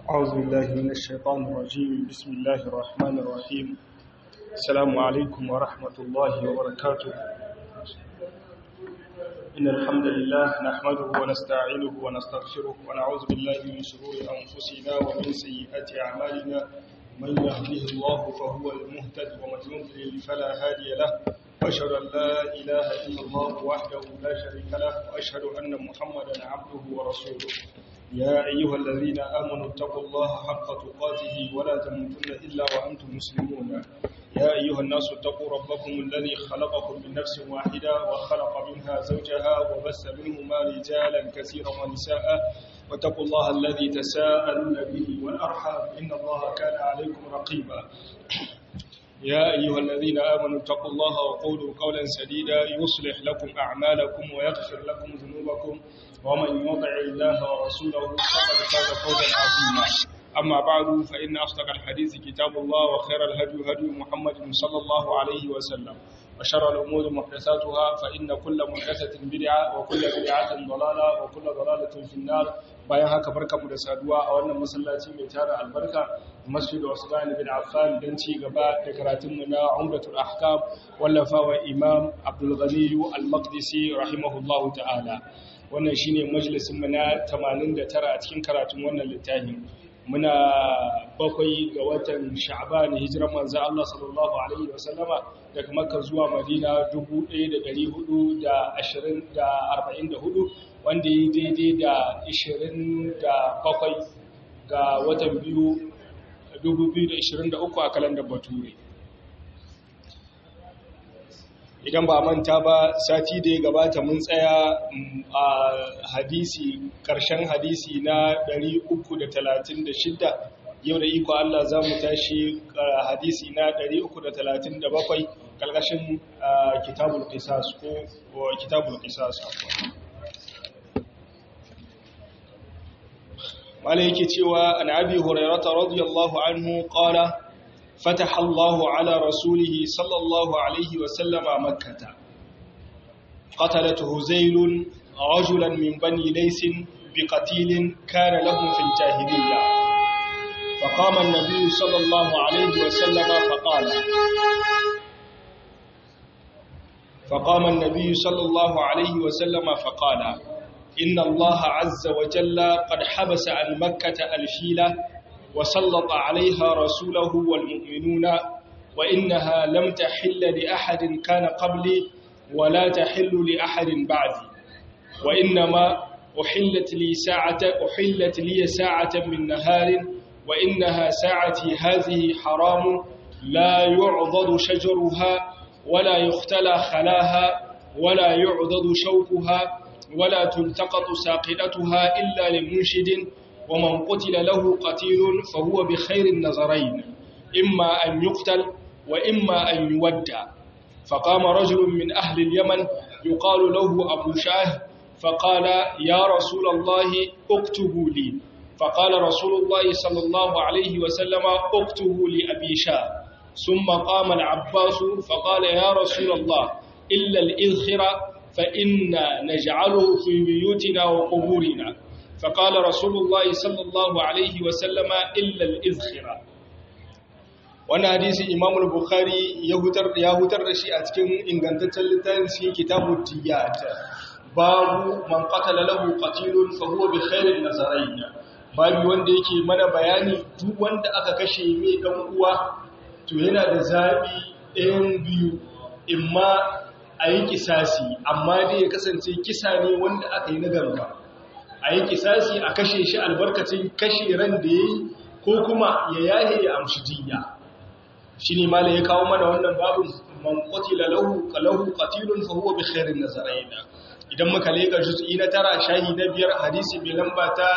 أعوذ بالله من الشيطان الرجيم بسم الله الرحمن الرحيم السلام عليكم ورحمة الله وبركاته إن الحمد لله نحمده ونستعينه ونستغفره ونعوذ بالله من شرور أنفسنا ومن سيئات أعمالنا من يهده الله فهو المهتد ومن يضلل فلا هادي له وأشهد أن لا إله إلا الله وحده لا شريك له وأشهد أن محمدا عبده ورسوله يا أيها الذين آمنوا اتقوا الله حق تقاته ولا تموتن إلا وأنتم مسلمون يا أيها الناس اتقوا ربكم الذي خلقكم من نفس واحدة وخلق منها زوجها وبث منهما رجالا كثيرا ونساء واتقوا الله الذي تساءلون به والأرحام إن الله كان عليكم رقيبا يا أيها الذين آمنوا اتقوا الله وقولوا قولا سديدا يصلح لكم أعمالكم ويغفر لكم ذنوبكم ومن يطع الله ورسوله فقد فاز فوزا عظيما أما بعد فإن أصدق الحديث كتاب الله وخير الهدي هدي محمد صلى الله عليه وسلم وشر الأمور محدثاتها فإن كل محدثة بدعة وكل بدعة ضلالة وكل ضلالة في النار bayan haka barkamu da saduwa a wannan masallaci mai tara albarka masjid Usman bin Affan dan ci gaba da karatunmu na Umratul Ahkam wallafawa Imam Abdul Ghani Al-Maqdisi rahimahullahu ta'ala wannan shine majalisin mu na 89 a cikin karatun wannan littafi muna bakwai ga watan Sha'ban hijiran manzo Allah sallallahu alaihi wasallama daga Makka zuwa Madina 1444 wanda yi daidai da 27 ga watan biyu 2023 a kalandar bature idan ba manta ba sati da ya gabata mun tsaya a hadisi karshen hadisi na 336 yau da iko Allah za mu tashi hadisi na 337 kalkashin kitabul qisas ko kitabul qisas mala yake cewa an abi hurairata radiyallahu anhu qala fataha Allahu ala rasulih sallallahu alaihi wa sallama makkah qatalat huzayl rajulan min bani lays biqatil kana lahum fil jahiliyyah فقام النبي صلى الله عليه وسلم فقال فقام النبي صلى الله عليه وسلم فقال إن الله عز وجل قد حبس عن مكة الفيلة وسلط عليها رسوله والمؤمنون وإنها لم تحل لأحد كان قبلي ولا تحل لأحد بعدي وإنما أحلت لي ساعة أحلت لي ساعة من نهار وإنها ساعتي هذه حرام لا يعضد شجرها ولا يختلى خلاها ولا يعضد شوكها ولا تلتقط ساقلتها إلا لمنشد ومن قتل له قتيل فهو بخير النظرين إما أن يقتل وإما أن يودع فقام رجل من أهل اليمن يقال له أبو شاه فقال يا رسول الله اكتبوا لي فقال رسول الله صلى الله عليه وسلم اكتبوا لأبي شاه ثم قام العباس فقال يا رسول الله إلا الإذخر فإنا نجعله في بيوتنا وقبورنا فقال رسول الله صلى الله عليه وسلم إلا الإذخرة وانا حديث إمام البخاري يهتر يهتر رشي أتكن إن كانت تلتان في كتاب التيات باب من قتل له قتيل فهو بخير النظرين babu wanda yake mana bayani duk wanda aka kashe mai dan uwa to yana da zabi ɗayan biyu imma a yi kisasi amma dai ya kasance kisa ne wanda aka yi na ganga a yi kisasi a kashe shi albarkacin kashe ran da ya yi ko kuma ya yahe ya amshi jiya shi ne ma ya kawo mana wannan babin man qatila lahu qalahu qatilun fa huwa bi khairin nazaraina idan muka leka juz'i na tara shahi na biyar hadisi mai lamba ta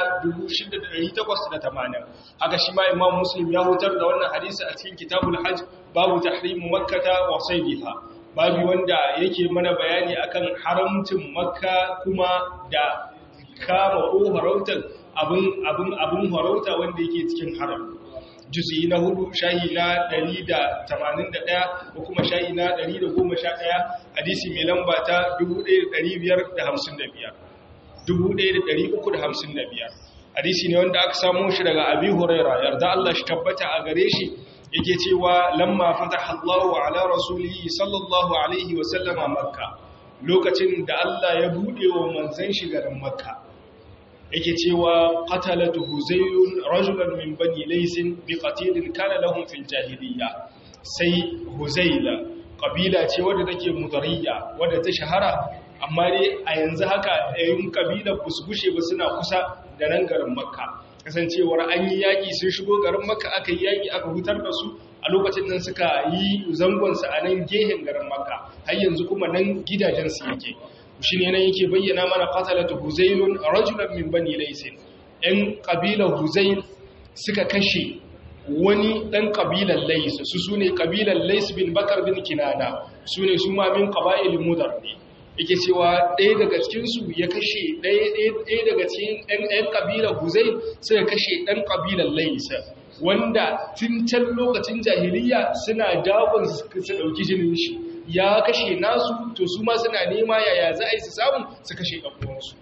6880 haka shi ma imam muslim ya hutar da wannan hadisi a cikin kitabul hajj babu tahrimu makkata wa saydiha babu wanda yake mana bayani akan haramcin makka kuma da kama ko harautar abin abin abin harauta wanda yake cikin haram juzi na hudu shahi na 181 ko kuma shahi na 111 hadisi mai lamba ta 1555 1355 hadisi ne wanda aka samu shi daga abi huraira yarda Allah shi tabbata a gare shi yake cewa lamma fataha Allahu ala rasulihi sallallahu alaihi wa sallama makka lokacin da Allah ya bude wa manzon shi garin makka yake cewa qatalatu huzayrun rajulan min bani laysin bi qatilin kana lahum fil jahiliyya sai huzayla kabila ce wadda take mudariya wadda ta shahara amma dai a yanzu haka yayin kabila ba su gushe ba suna kusa da nan garin makka kasancewar an yi yaƙi sun shigo garin makka aka yi yaƙi aka hutar da su a lokacin nan suka yi zangonsa a nan gehen garin makka har yanzu kuma nan gidajensu yake shi ne nan yake bayyana mana qatalatu huzailun rajulan min bani laysin ɗan kabilar huzail suka kashe wani ɗan ƙabilan lais su su ne ƙabilan lais bin bakar bin kinana su ne su ma min ƙaba'il mudar ne yake cewa ɗaya daga cikinsu ya kashe ɗaya daga cikin ɗan ƙabilan huzai suka kashe ɗan ƙabilan lais wanda tun can lokacin jahiliya suna dagon su ɗauki jinin shi ya kashe nasu to su ma suna nema yaya za a yi su samu su kashe ɗan'uwansu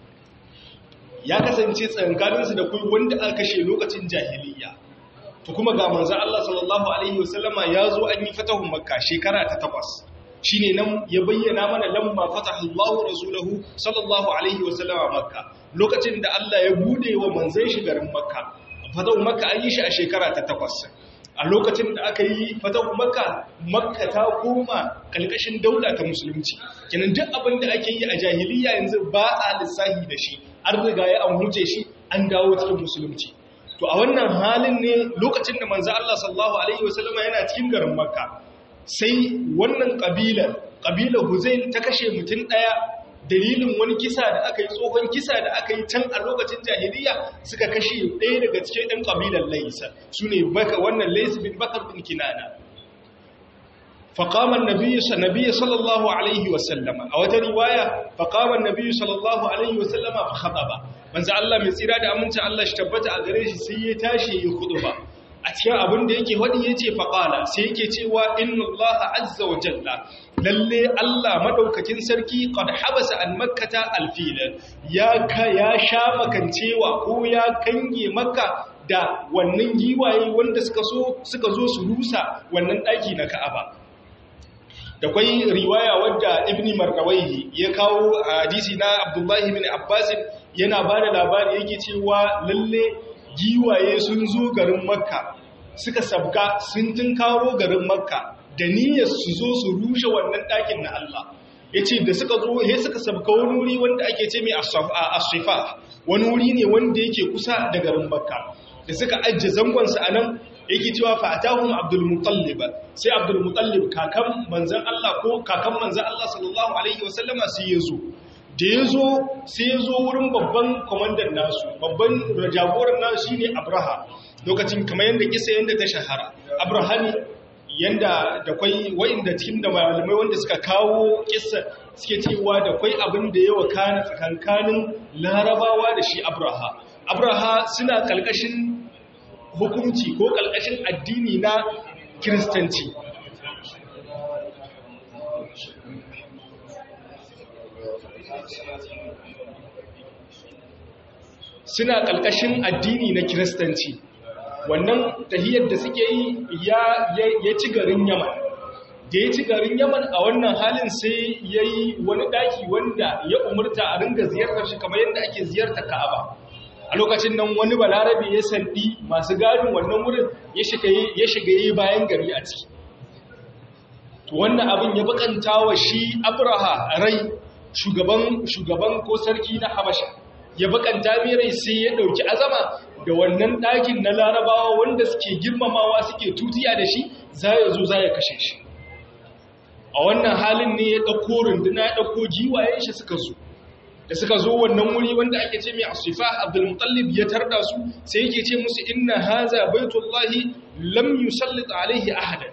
ya kasance tsankaninsu da kuma wanda aka kashe lokacin jahiliya to kuma ga manzan Allah sallallahu Alaihi wasallama ya zo an yi fatahun makka shekara ta takwas shi ne nan ya bayyana mana lamma fatahullahu rasulahu sallallahu Alaihi wasallama makka lokacin da Allah ya bude wa manzan shi garin makka fatahun makka an yi shi a shekara ta takwas a lokacin da aka yi fatahun makka makka ta koma kalkashin daula ta musulunci kenan duk abin da ake yi a jahiliya yanzu ba a lissahi da shi an riga ya an huce shi an dawo cikin musulunci to a wannan halin ne lokacin da manzo Allah sallallahu alaihi wasallama yana cikin garin Makka sai wannan kabilar kabilar Huzail ta kashe mutum daya dalilin wani kisa da aka yi tsohon kisa da aka yi can a lokacin jahiliya suka kashe ɗaya daga cikin ɗan kabilar Laysa sune baka wannan Lays bin Bakar bin Kinana فقام النبي النبي صلى الله عليه وسلم او روايه فقام النبي صلى الله عليه وسلم فخطب manzo Allah mai tsira da aminci Allah shi tabbata a gare shi sai ya tashi ya khutba a cikin abin da yake wadi yace faqala sai yake cewa inna Allah azza wa jalla lalle Allah madaukakin sarki qad habasa an makkata alfil ya ka ya sha makancewa ko ya kange makka da wannan giwaye wanda suka so suka zo su rusa wannan daki na Ka'aba da kwai riwaya wadda ibni markawaihi ya kawo hadisi na abdullahi bin abbas yana ba da labari yake cewa lalle giwaye sun zo garin makka suka sabga sun tunkaro garin makka da niyyar su zo su rushe wannan ɗakin na Allah ya ce da suka zo ya suka sabga wani wuri wanda ake ce mai ashifa wani wuri ne wanda yake kusa da garin makka da suka ajiye zangonsa a nan yake cewa fa'atahum abdul mutallib sai abdul mutallib kakan manzon Allah ko kakan manzon Allah sallallahu alaihi wasallama sai yazo da yazo sai yazo wurin babban komandan nasu babban jagoran nasu shine abraha lokacin kamar yanda kisa yanda ta shahara abraha ne yanda da kwai wa'inda cikin da malamai wanda suka kawo kissa suke cewa da kwai abin da yawa kana tsakankanin larabawa da shi abraha abraha suna kalkashin hukunci ko ƙalƙashin addini na kiristanci suna ƙalƙashin addini na kiristanci wannan tahiyar da suke yi ya ci garin yaman da ya ci garin yaman a wannan halin sai ya yi wani ɗaki wanda ya umarta a ringa ziyartar shi kamar yadda ake ziyartar ka'aba a lokacin nan wani balarabe ya sandi masu gadin wannan wurin ya shiga yi bayan gari a ciki to wannan abin ya bakanta wa shi abraha rai shugaban ko sarki na habasha ya bakanta mai rai sai ya dauki azama da wannan ɗakin na larabawa wanda suke girmamawa suke tutiya da shi za ya zo za ya kashe shi a wannan halin ne ya ɗauko runduna ya ɗauko giwayen shi suka zo da suka zo wannan wuri wanda ake ce mai asifa abdulmutallib ya tarda su sai yake ce musu inna haza baitullahi lam yusallit alaihi ahadan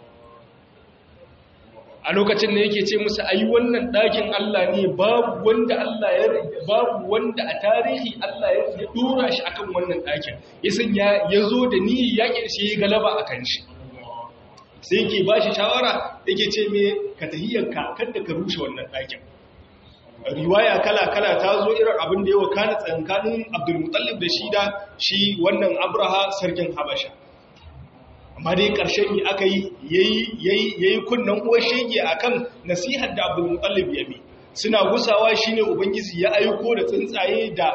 a lokacin da yake ce musu ayi wannan dakin Allah ne babu wanda Allah ya babu wanda a tarihi Allah ya dora shi akan wannan dakin ya sanya ya zo da ni yakin shi ya galaba akan shi sai yake ba shi shawara yake ce me ka tahiyarka kada ka rushe wannan dakin riwaya kala-kala ta zo irin abin da yawa kana tsankanin abdulmutallib da shi da shi wannan abraha sarkin habasha amma dai ƙarshen yi aka yi ya yi kunnan uwar shege a kan nasihar da abdulmutallib ya bi suna gusawa shi ne ubangiji ya aiko da tsuntsaye da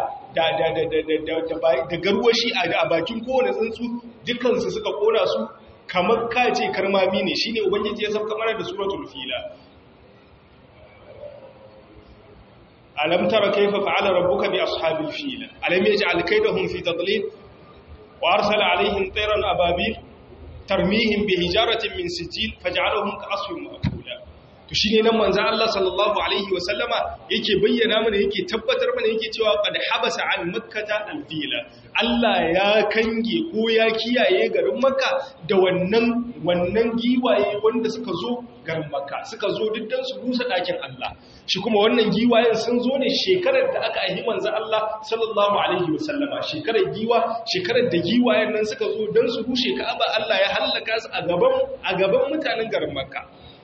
garwashi a bakin kowane tsuntsu dukansu suka kona su kamar kace karmami ne shi ne ubangiji ya sauka mana da suratul fila alam tara kaifa fa'ala rabbuka bi ashabil fil alam yaj'al kaydahum fi tadlil wa arsala alaihim tayran ababil tarmihim bi hijaratin min sijil faj'alahum ka'asfin ma'kula to shine nan manzo Allah sallallahu alaihi wa sallama yake bayyana mana yake tabbatar mana yake cewa qad habasa an makkata al-fila Allah ya kange ko ya kiyaye garin makka da wannan wannan giwaye wanda suka zo garin makka suka zo diddan su rusa dakin Allah shi kuma wannan giwayen sun zo ne shekarar da aka ahi manzo Allah sallallahu alaihi wasallama shekarar giwa shekarar da giwayen nan suka zo dan su rushe Ka'aba Allah ya halaka su a gaban a gaban mutanen garin makka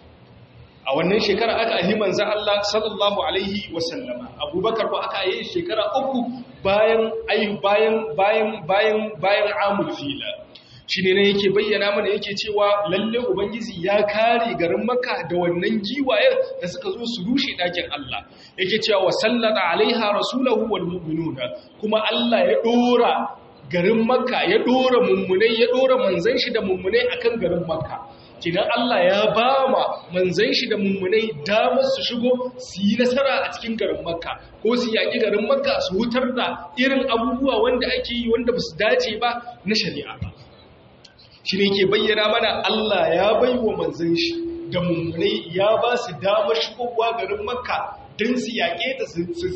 a wannan shekara aka ahi manzo Allah sallallahu alaihi wasallama Abubakar ko aka yi shekara uku bayan ai bayan bayan bayan bayan amul fila shine ne yake bayyana mana yake cewa lalle ubangiji ya kare garin Makka da wannan giwayen da suka zo su rushe dakin Allah yake cewa wa sallata alaiha rasulahu wal mu'minuna kuma Allah ya dora garin Makka ya dora mummunai ya dora manzon shi da mummunai akan garin Makka kidan Allah ya ba ma manzan shi da mummunai damar su shigo su yi nasara a cikin garin makka ko su yaƙi garin makka su hutar da irin abubuwa wanda ake yi wanda ba su dace ba na shari'a ba shi ne ke bayyana mana Allah ya bai wa manzan shi da mummunai ya ba su damar shigowa garin makka don su yaƙe ta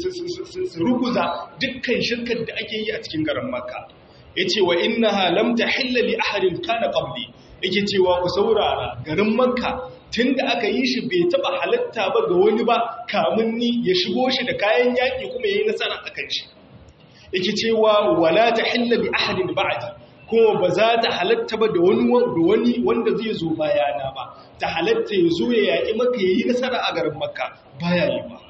su ruguza dukkan shirkar da ake yi a cikin garin makka ya ce wa inna halamta hillali ahadin kana qabli yake cewa ku saurara garin makka tun da aka yi shi bai taba halatta ba ga wani ba kamun ni ya shigo shi da kayan yaƙi kuma ya yi nasara a kan shi yake cewa wala ta hilla bi ahadin ba'di kuma ba za ta halatta ba da wani da wani wanda zai zo bayana ba ta halatta ya zo ya yaƙi maka ya yi nasara a garin makka baya yi ba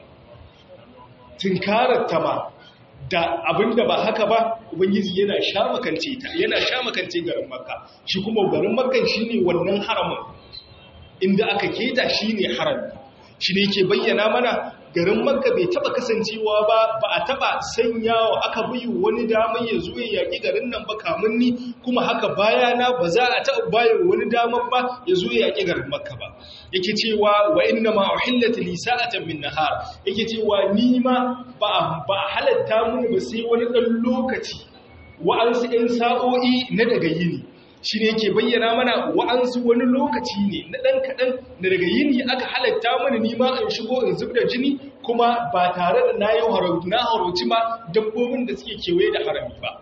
tunkarar ta ba da abinda ba haka ba ubangiji yana sha makance ta yana sha makance garin makka shi kuma garin makkan shine wannan haramin inda aka keta shine harami shi ne ke bayyana mana garin makka bai taba kasancewa ba ba a taba sanyawa aka bi wani damar ya zo ya yaki garin nan ba kamun ni kuma haka bayana ba za a taba bayan wani damar ba ya zo ya yaki garin makka ba yake cewa wa inna ma uhillat li sa'atan min nahar yake cewa ni ma ba ba halatta mun ba sai wani dan lokaci wa'ansu ɗan sa'o'i na daga yini shi ne yake bayyana mana wa'ansu wani lokaci ne na ɗan kaɗan da daga yini aka halatta mana nima in shigo in zub da jini kuma ba tare da na yi harauci ma dabbobin da suke kewaye da harami ba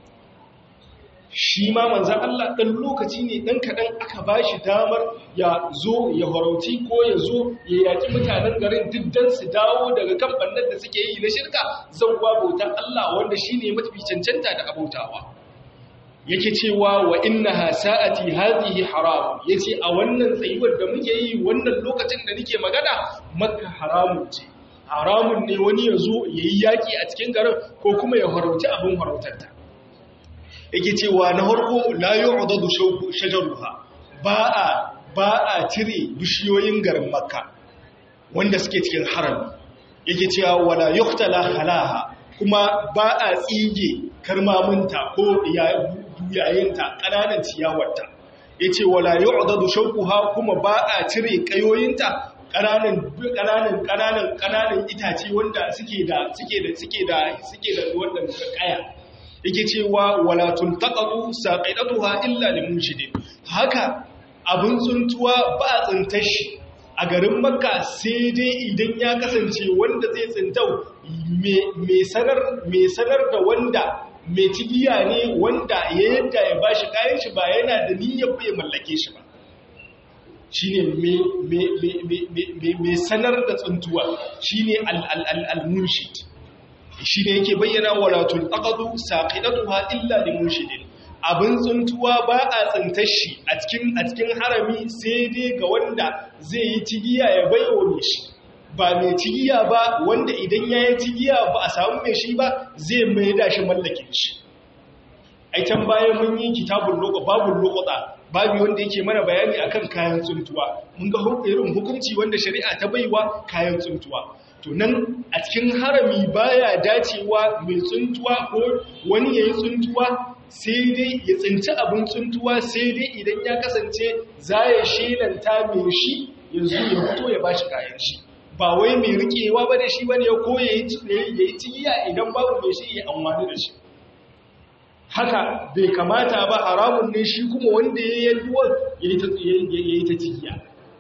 shi ma manzan Allah ɗan lokaci ne ɗan kaɗan aka ba shi damar ya zo ya harauci ko ya zo ya yaƙi mutanen garin diddan su dawo daga kan ɓannan da suke yi na shirka zan bautan Allah wanda shi ne mafi cancanta da abautawa. yake cewa wa innaha sa'ati hadhihi haram yace a wannan tsayuwar da muke yi wannan lokacin da nake magana makka haramun ce haramun ne wani ya zo yayi yaki a cikin garin ko kuma ya harauci abin harautarta yake cewa na harko la yu'dadu shajaruha ba a ba a cire bishiyoyin garin makka wanda suke cikin harami yake cewa wala yuqtala halaha kuma ba a tsige karmaminta ko yayinta ƙananan ciyawarta ya ce wala yi ƙudadu shaukuha kuma ba a cire ƙayoyinta ƙananan ƙananan ƙananan ƙananan itace wanda suke da suke da suke da suke da wannan ƙaya yake cewa wala tuntaqadu saqidatuha illa limunshidin haka abin tsuntuwa ba a tsintar shi a garin makka sai dai idan ya kasance wanda zai tsintau mai sanar da wanda mai cigiya ne wanda ya yadda ya bashi kayan shi ba yana da niyyar bai mallake shi ba shi ne mai sanar da tsuntuwa shi ne al-munshid shi ne yake bayyana walatun aqadu saqidatuha illa limunshidin abin tsuntuwa ba a tsintar shi a cikin a cikin harami sai dai ga wanda zai yi cigiya ya baiwa shi ba mai cigiya ba wanda idan ya yi cigiya ba a samu mai shi ba zai mai da shi mallakin shi ai can bayan mun yi kitabun loko babun lokota babu wanda yake mana bayani akan kayan tsuntuwa mun ga irin hukunci wanda shari'a ta baiwa kayan tsuntuwa to nan a cikin harami baya dacewa mai tsuntuwa ko wani yayi tsuntuwa sai dai ya tsinci abin tsuntuwa sai dai idan ya kasance za ya shelanta mai shi yanzu ya fito ya bashi kayan shi ba wai mai rikewa ba da shi bane ko ya yi cigiya idan babu mai shi ya amfani da shi haka bai kamata ba haramun ne shi kuma wanda ya yi duwar ya yi ta cigiya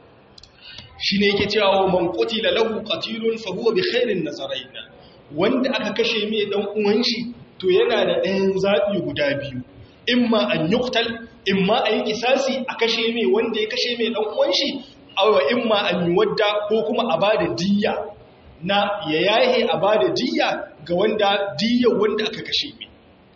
shi ne yake cewa man qutila lahu qatilun fa huwa bi khairin nazarain wanda aka kashe mai dan uwan shi to yana da ɗayan zabi guda biyu imma an yuqtal imma a yi kisasi a kashe mai wanda ya kashe mai dan uwan shi aw imma an yuwadda ko kuma a bada diyya na ya yahe a bada diyya ga wanda diyyar wanda aka kashe mai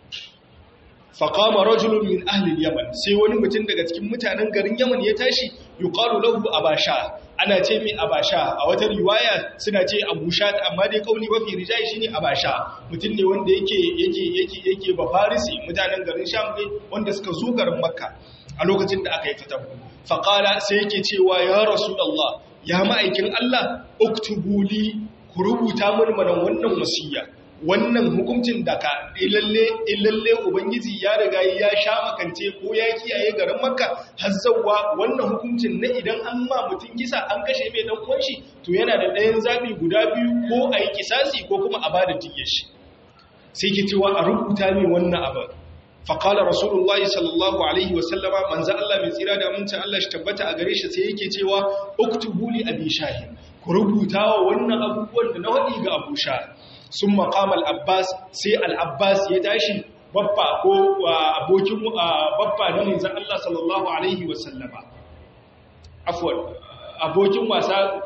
faƙama rajulun min ahlil yaman sai wani mutum daga cikin mutanen garin yaman ya tashi yuqalu lahu abasha ana ce mai abasha a wata riwaya suna ce abusha amma dai kauli mafi rijai shine abasha mutum ne wanda yake yake yake yake ba farisi mutanen garin sham ne wanda suka zo garin makka a lokacin da aka yi ta tabbu faqala sai yake cewa ya rasulullah ya ma'aikin Allah uktubuli ku rubuta mun mana wannan wasiya wannan hukuncin da ka ilalle ilalle ubangiji ya riga ya sha makance ko ya kiyaye garin makka har zawwa wannan hukuncin na idan an ma mutum kisa an kashe mai dan uwan shi to yana da ɗayan zabi guda biyu ko a yi kisasi ko kuma a bada diyyar shi sai ki cewa a rubuta min wannan abu faƙala rasulullah sallallahu alaihi wasallama manzo Allah mai tsira da amincin Allah shi tabbata a gare shi sai yake cewa uktubu li abi shahin ku rubuta wa wannan abubuwan da na wadi ga abu shah sun maƙamal abbas sai al'abbas ya tashi babba ko abokin babba na manzan Allah sallallahu Alaihi wasallama afuwar abokin wasa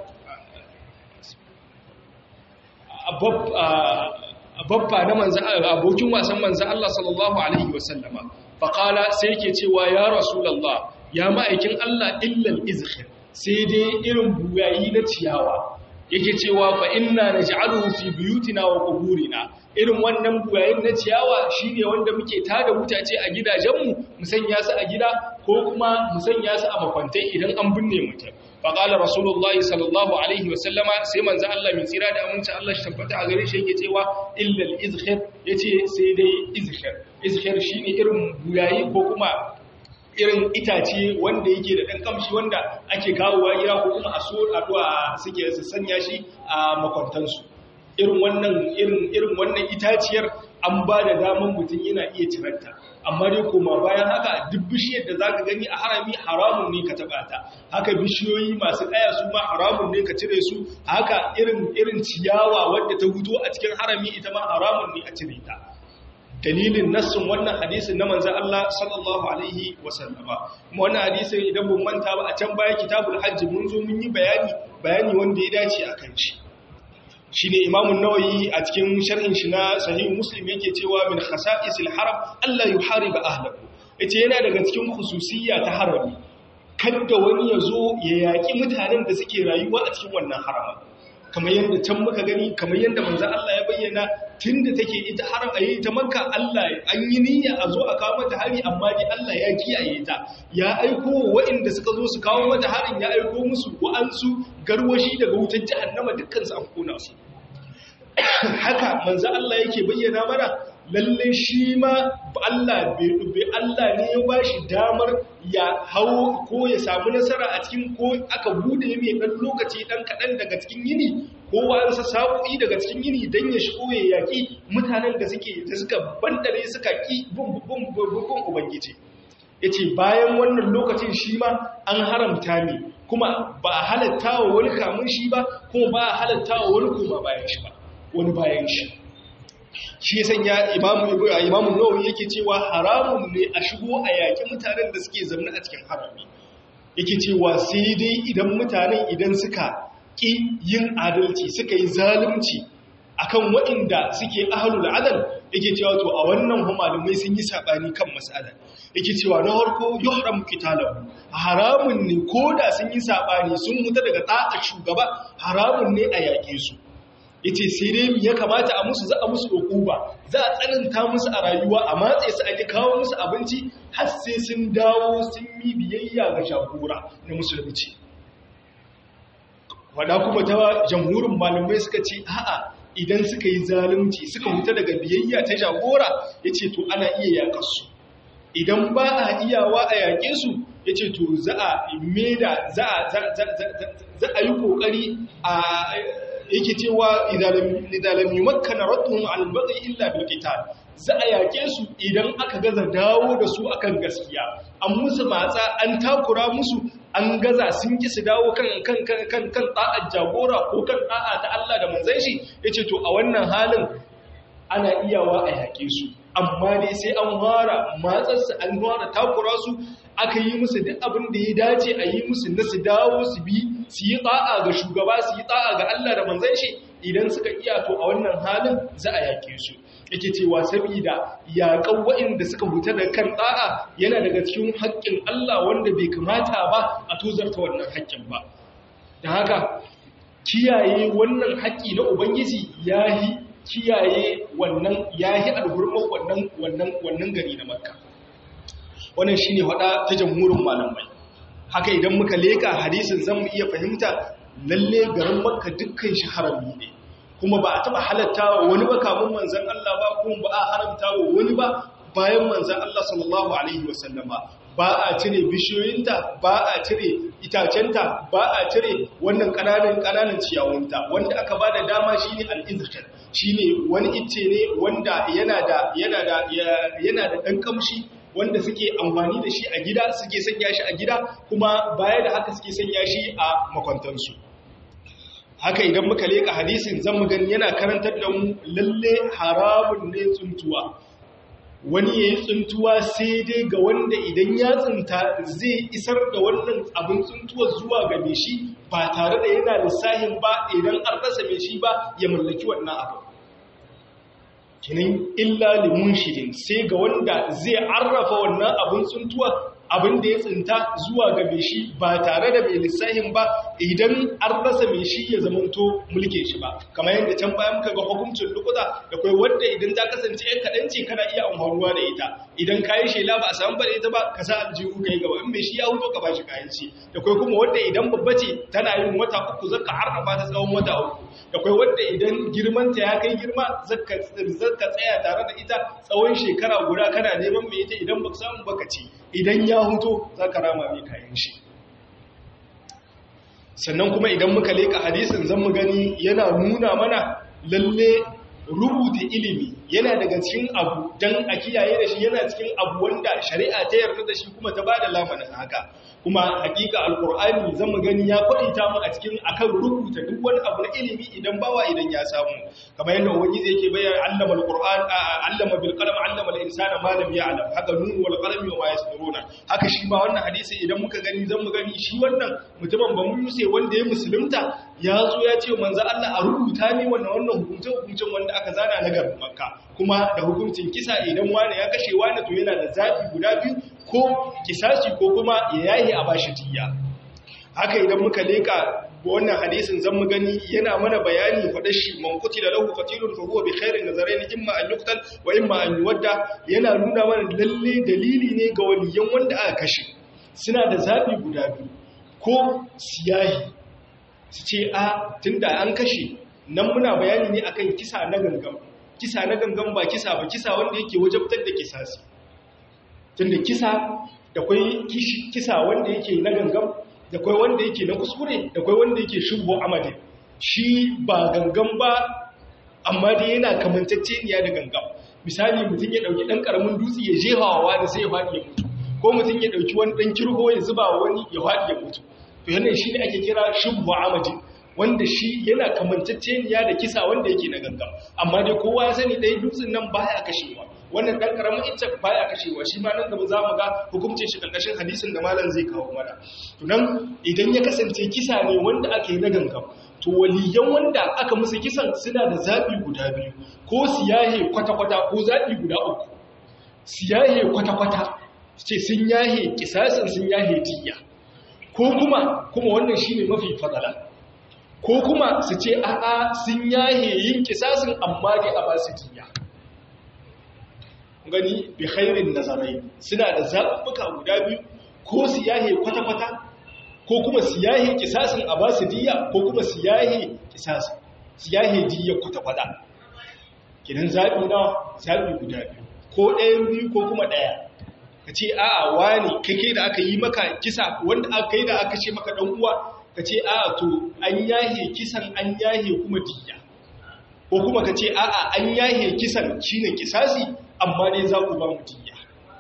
babba na manzan abokin wasan manzan Allah sallallahu Alaihi wasallama faƙala sai ke cewa ya rasulallah ya ma'aikin Allah illal izhir sai dai irin buyayi na ciyawa yake cewa fa inna naj'aluhu fi buyutina wa quburina irin wannan buyayin na ciyawa shine wanda muke tada mutace a gidajenmu mu sanya su a gida ko kuma mu sanya su a makwantai idan an binne mutum fa qala rasulullahi sallallahu alaihi wasallama sai manzo Allah mai tsira da aminci Allah shi tabbata a gare shi yake cewa illa al-izkhir yace sai dai izkhir izkhir shine irin buyayi ko kuma irin itace wanda yake da ɗan kamshi wanda ake kawowa gida ko kuma a so addu'a suke su sanya shi a makwantansu irin wannan irin irin wannan itaciyar an ba da daman mutum yana iya ciranta amma dai koma bayan haka duk bishiyar da zaka gani a harami haramun ne ka taba ta haka bishiyoyi masu kaya su ma haramun ne ka cire su haka irin irin ciyawa wadda ta huto a cikin harami ita ma haramun ne a cire ta dalilin nassin wannan hadisin na manzan Allah sallallahu Alaihi wasallama kuma wannan hadisin idan mun manta ba a can baya kitabul hajji mun zo mun yi bayani bayani wanda ya dace a kan shi shi ne imamun nawayi a cikin sharhin shi na sahihu muslim yake cewa min khasa'isil haram Allah yuhariba ahlahu yace yana daga cikin khususiyya ta harami kada wani ya zo ya yaki mutanen da suke rayuwa a cikin wannan haramin kamar yadda can muka gani kamar yadda manzo Allah ya bayyana tunda take ita har a yi ta makka Allah an yi niyya a zo a kawo mata hari amma dai Allah ya kiyaye ta ya aiko waɗanda suka zo su kawo mata harin ya aiko musu wa'ansu garwashi daga wutar jahannama dukkan su an kona su haka manzo Allah yake bayyana mana lalle shi ma Allah bai Allah ne ya bashi damar ya hau ko ya samu nasara a cikin ko aka bude mai dan lokaci dan kadan daga cikin yini ko wa'ansa sa'o'i daga cikin yini dan ya shigo ya yaki mutanen da suke da suka bandare suka ki bun bun bun ubangiji yace bayan wannan lokacin shi ma an haramta ne kuma ba a halatta wa wani kamun shi ba kuma ba a halatta wa wani kuma bayan shi ba wani bayan shi shi ya sanya imamu imamu nawawi yake cewa haramun ne a shigo a yaki mutanen da suke zaune a cikin harami yake cewa sai dai idan mutanen idan suka ki yin adalci suka yi zalunci akan waɗanda suke ahlul adal yake cewa to a wannan malamai sun yi sabani kan mas'ala yake cewa na harko yuhram qitalahu haramun ne koda sun yi sabani sun huta daga ta'a shugaba haramun ne a yake su yace sai dai ya kamata a musu za a musu ukuba za a tsananta musu a rayuwa a matse su a kawo musu abinci har sai sun dawo sun yi biyayya ga shagora na musulunci wada kuma ta jamhurin malamai suka ce a'a idan suka yi zalunci suka huta daga biyayya ta jagora yace to ana iya yakar su idan ba a iyawa a yake su yace to za a meda za a yi kokari a yake cewa idalam yi makana rattuhun albaqi illa bil qital za a yake su idan aka gaza dawo da su akan gaskiya an musu matsa an takura musu an gaza sun ki su dawo kan kan kan kan kan ta'ar jagora ko kan da'a ta Allah da manzon shi yace to a wannan halin ana iyawa a yake su amma dai sai an fara matsarsu an fara takura su aka yi musu duk abin da ya dace a yi musu na su dawo su bi su yi ta'a ga shugaba su yi ta'a ga Allah da manzon shi idan suka iya to a wannan halin za a yake su yake cewa saboda yaƙan waɗanda suka huta da kan ta'a yana daga cikin haƙƙin Allah wanda bai kamata ba a tozarta wannan haƙƙin ba da haka kiyaye wannan haƙƙi na ubangiji yayi kiyaye wannan yayi alhurman wannan wannan wannan gari na makka wannan shine wada ta jamhurin malamai haka idan muka leka hadisin zamu iya fahimta lalle garin makka dukkan shi harami ne kuma ba a taba halatta wa wani ba kamun manzon Allah ba kuma ba a haramta wa wani ba bayan manzon Allah sallallahu alaihi wasallama ba a cire bishiyoyinta ba a cire itacenta ba a cire wannan kananan kananan ciyawunta wanda aka ba da dama shine al-izkar shine wani icce ne wanda yana da yana da yana da dan kamshi wanda suke amfani da shi a gida suke sanya shi a gida kuma baya da haka suke sanya shi a makwantansu haka idan muka leka hadisin zan mu gani yana karantar da mu lalle haramun ne tsuntuwa wani ya yi tsuntuwa sai dai ga wanda idan ya tsinta zai isar da wannan abin tsuntuwar zuwa ga mai shi ba tare da yana lissahin ba idan an rasa mai shi ba ya mallaki wannan abu kinin illa limun shirin sai ga wanda zai arrafa wannan abin tsuntuwa abin da ya tsinta zuwa ga mai shi ba tare da mai lissahin ba idan an rasa mai shi ya zamanto mulke shi ba kamar yadda can bayan muka ga hukuncin lukuta da kai wadda idan ta kasance yan kaɗan ce kana iya amfanuwa da ita idan kayi shela ba a samu bada ita ba ka sa aljihu ka yi gaba in mai shi ya huto ka ba shi kayan ci da kai kuma wadda idan babba ce tana yin wata uku zaka harrafa ta tsawon wata uku da kai wadda idan girmanta ya kai girma zaka tsaya tare da ita tsawon shekara guda kana neman mai ita idan ba samu baka ci idan ya huto za ka rama mai kayan shi sannan kuma idan muka leka hadisin zan mu gani yana nuna mana lalle rubuta ilimi yana daga cikin abu don a kiyaye da shi yana cikin abu wanda shari'a ta yarda da shi kuma ta ba da lamanin haka kuma hakika alkur'ani zan mu gani ya kwaita mu a cikin akan rubuta duk wani abu na ilimi idan bawa idan ya samu kamar yadda ubangiji yake bayyana allama alqur'an allama bil qalam allama al insana ma lam ya'lam haka nun wal qalam wa yasturuna haka shi ma wannan hadisi idan muka gani zan mu gani shi wannan mutumin ba mun yuse wanda ya musulunta ya zo ya ce manzo Allah a rubuta ni wannan wannan hukuncin hukuncin wanda aka zana na garin makka kuma da hukuncin kisa idan wani ya kashe wani to yana da zafi guda biyu ko kisasi ko kuma ya yayi a bashi tiya haka idan muka leka wannan hadisin zan mu gani yana mana bayani faɗa shi man da lahu qatilun fa huwa bi khairin nazarain imma an yuqtal wa imma an yuwadda yana nuna mana lalle dalili ne ga waliyan wanda aka kashe suna da zabi guda biyu ko siyahi su ce a tunda an kashe nan muna bayani ne akan kisa na gangan kisa na gangan ba kisa ba kisa wanda yake wajabtar da kisasi tunda kisa da kwai kisa wanda yake na gangan da kwai wanda yake na kuskure da kwai wanda yake shugo amadin shi ba gangan ba amma dai yana kamantacceniya da gangan misali mutum ya dauki dan karamin dutse ya jefawa da sai ya faɗi ya mutu ko mutum ya dauki wani dan kirho ya zuba wani ya faɗi ya mutu to yana shi ne ake kira shugo amadin wanda shi yana kamantacceniya da kisa wanda yake na gangan amma dai kowa ya sani ɗaya dutsen nan baya kashewa wannan dan karamin ita baya kashewa shi ma nan gaba za mu ga hukuncin shi karkashin hadisin da malam zai kawo mana to nan idan ya kasance kisa ne wanda aka yi na gangan to waliyan wanda aka musu kisan suna da zabi guda biyu ko siyahe kwata-kwata ko zabi guda uku siyahe kwata-kwata ce sun yahe kisasin sun yahe diya ko kuma kuma wannan shine mafi fadala ko kuma su ce a'a sun yahe yin kisasin amma dai a basu diya gani bi khairin nazarai suna da zaɓuɓɓuka guda biyu ko su yahe kwata-kwata ko kuma su yahe kisasin a basu diya ko kuma su yahe kisasin su yahe diya kwata-kwata kinan zaɓi na zaɓi guda biyu ko ɗayan biyu ko kuma ɗaya ka ce a'a wani kake da aka yi maka kisa wanda aka yi da aka ce maka ɗan uwa ka ce a'a to an yahe kisan an yahe kuma diya ko kuma ka ce a'a an yahe kisan shine kisasi amma dai za ku ba mu diya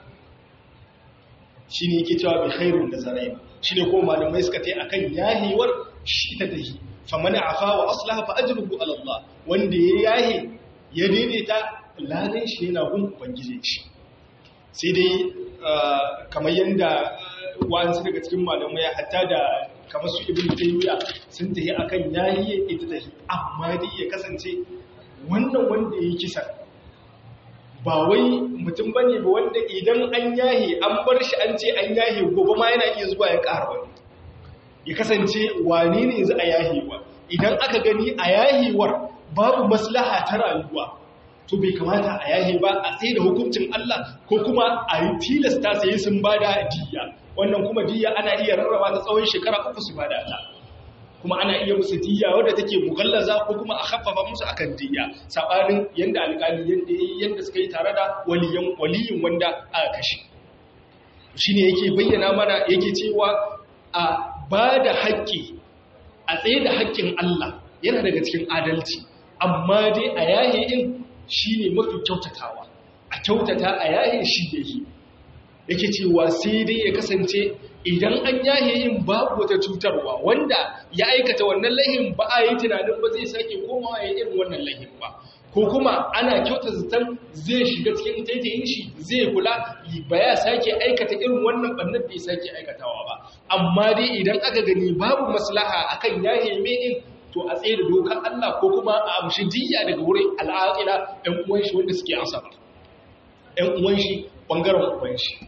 shine yake cewa bi khairun da zarai shine ko malamai suka tai akan yahewar shi ta dahi faman afa wa aslaha fa ajruhu ala Allah wanda ya yahe ya daidaita ladan shi yana gun ubangiji shi sai dai kamar yanda wa'ansu daga cikin malamai hatta da kamar su ibn taymiya sun tafi akan yahiye ita tafi amma dai ya kasance wannan wanda yayi kisa ba wai mutum bane ba wanda idan an yahe an bar shi an ce an yahe gobe ma yana iya zuwa ya ƙara wani ya kasance wane ne za a yahewa idan aka gani a yahewar babu maslaha ta rayuwa to bai kamata a yahe ba a tsaye da hukuncin Allah ko kuma a yi tilasta sai sun bada diya wannan kuma diya ana iya rarraba ta tsawon shekara uku su bada ta kuma ana iya musu diya wadda take mugallaza ko kuma a haffafa musu akan diya sabanin yanda alƙali yanda yanda suka yi tare da waliyan waliyin wanda aka kashe shine yake bayyana mana yake cewa a bada haƙƙi a tsaye da haƙƙin Allah yana daga cikin adalci amma dai a yahe din shine mafi kyautatawa a kyautata a yahe shi yake yake cewa sai dai ya kasance idan an yahe yin babu wata cutarwa wanda ya aikata wannan lahin ba a yi tunanin ba zai sake komawa ya irin wannan lahin ba ko kuma ana kyauta zaton zai shiga cikin taitayin shi zai kula ba ya sake aikata irin wannan bannan bai sake aikatawa ba amma dai idan aka gani babu maslaha akan yahe mai din to a tsaye da dokar Allah ko kuma a amshi diya daga wurin al'aqila ɗan uwan shi wanda suke asaba ɗan uwan shi bangaren uwan shi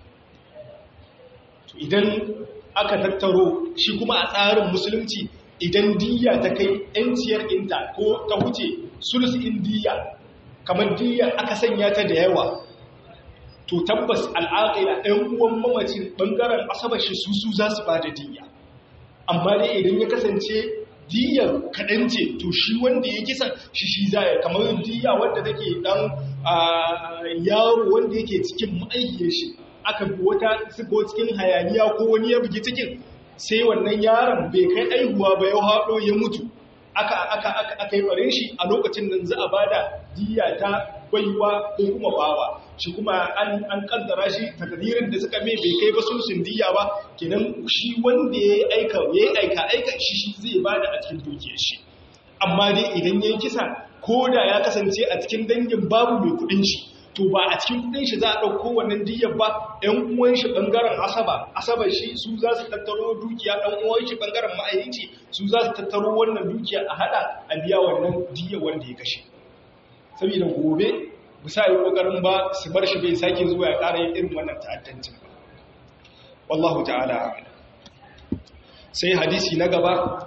idan aka tattaro shi kuma a tsarin musulunci idan diya ta kai ‘yanciyar inta ko ta wuce sulus in diya kamar diya aka sanya ta da yawa to tabbas al'aƙila ɗan uwan mamacin ɓangaren asabashi su su za su ba da diya amma dai idan ya kasance diyar kaɗan ce to shi wanda ya kisan shi shi zaya kamar diya wanda take ɗan yaro wanda yake cikin ma'aikiyar shi aka bi wata sigo cikin hayaniya ko wani ya bugi cikin sai wannan yaron bai kai aihuwa ba ya haɗo ya mutu aka aka aka aka yi barin shi a lokacin nan za a bada diya ta baiwa ko kuma bawa shi kuma an an kaddara shi takdirin da suka mai bai kai ba sulsun diya ba kenan shi wanda ya aika ya aika aika shi shi zai bada a cikin dukiyar shi amma dai idan yayi kisa ko da ya kasance a cikin dangin babu mai kudin shi to ba a cikin kudin shi za a ɗauko wannan diyar ba ɗan uwan shi ɓangaren asaba asaba shi su za su tattaro dukiya ɗan uwan shi ɓangaren ma'aikaci su za su tattaro wannan dukiya a haɗa a biya wannan diyar wanda ya kashe saboda gobe ba sa yi ƙoƙarin ba su bar shi bai sake zuwa ya ƙara yin irin wannan ta'addancin ba wallahu ta'ala sai hadisi na gaba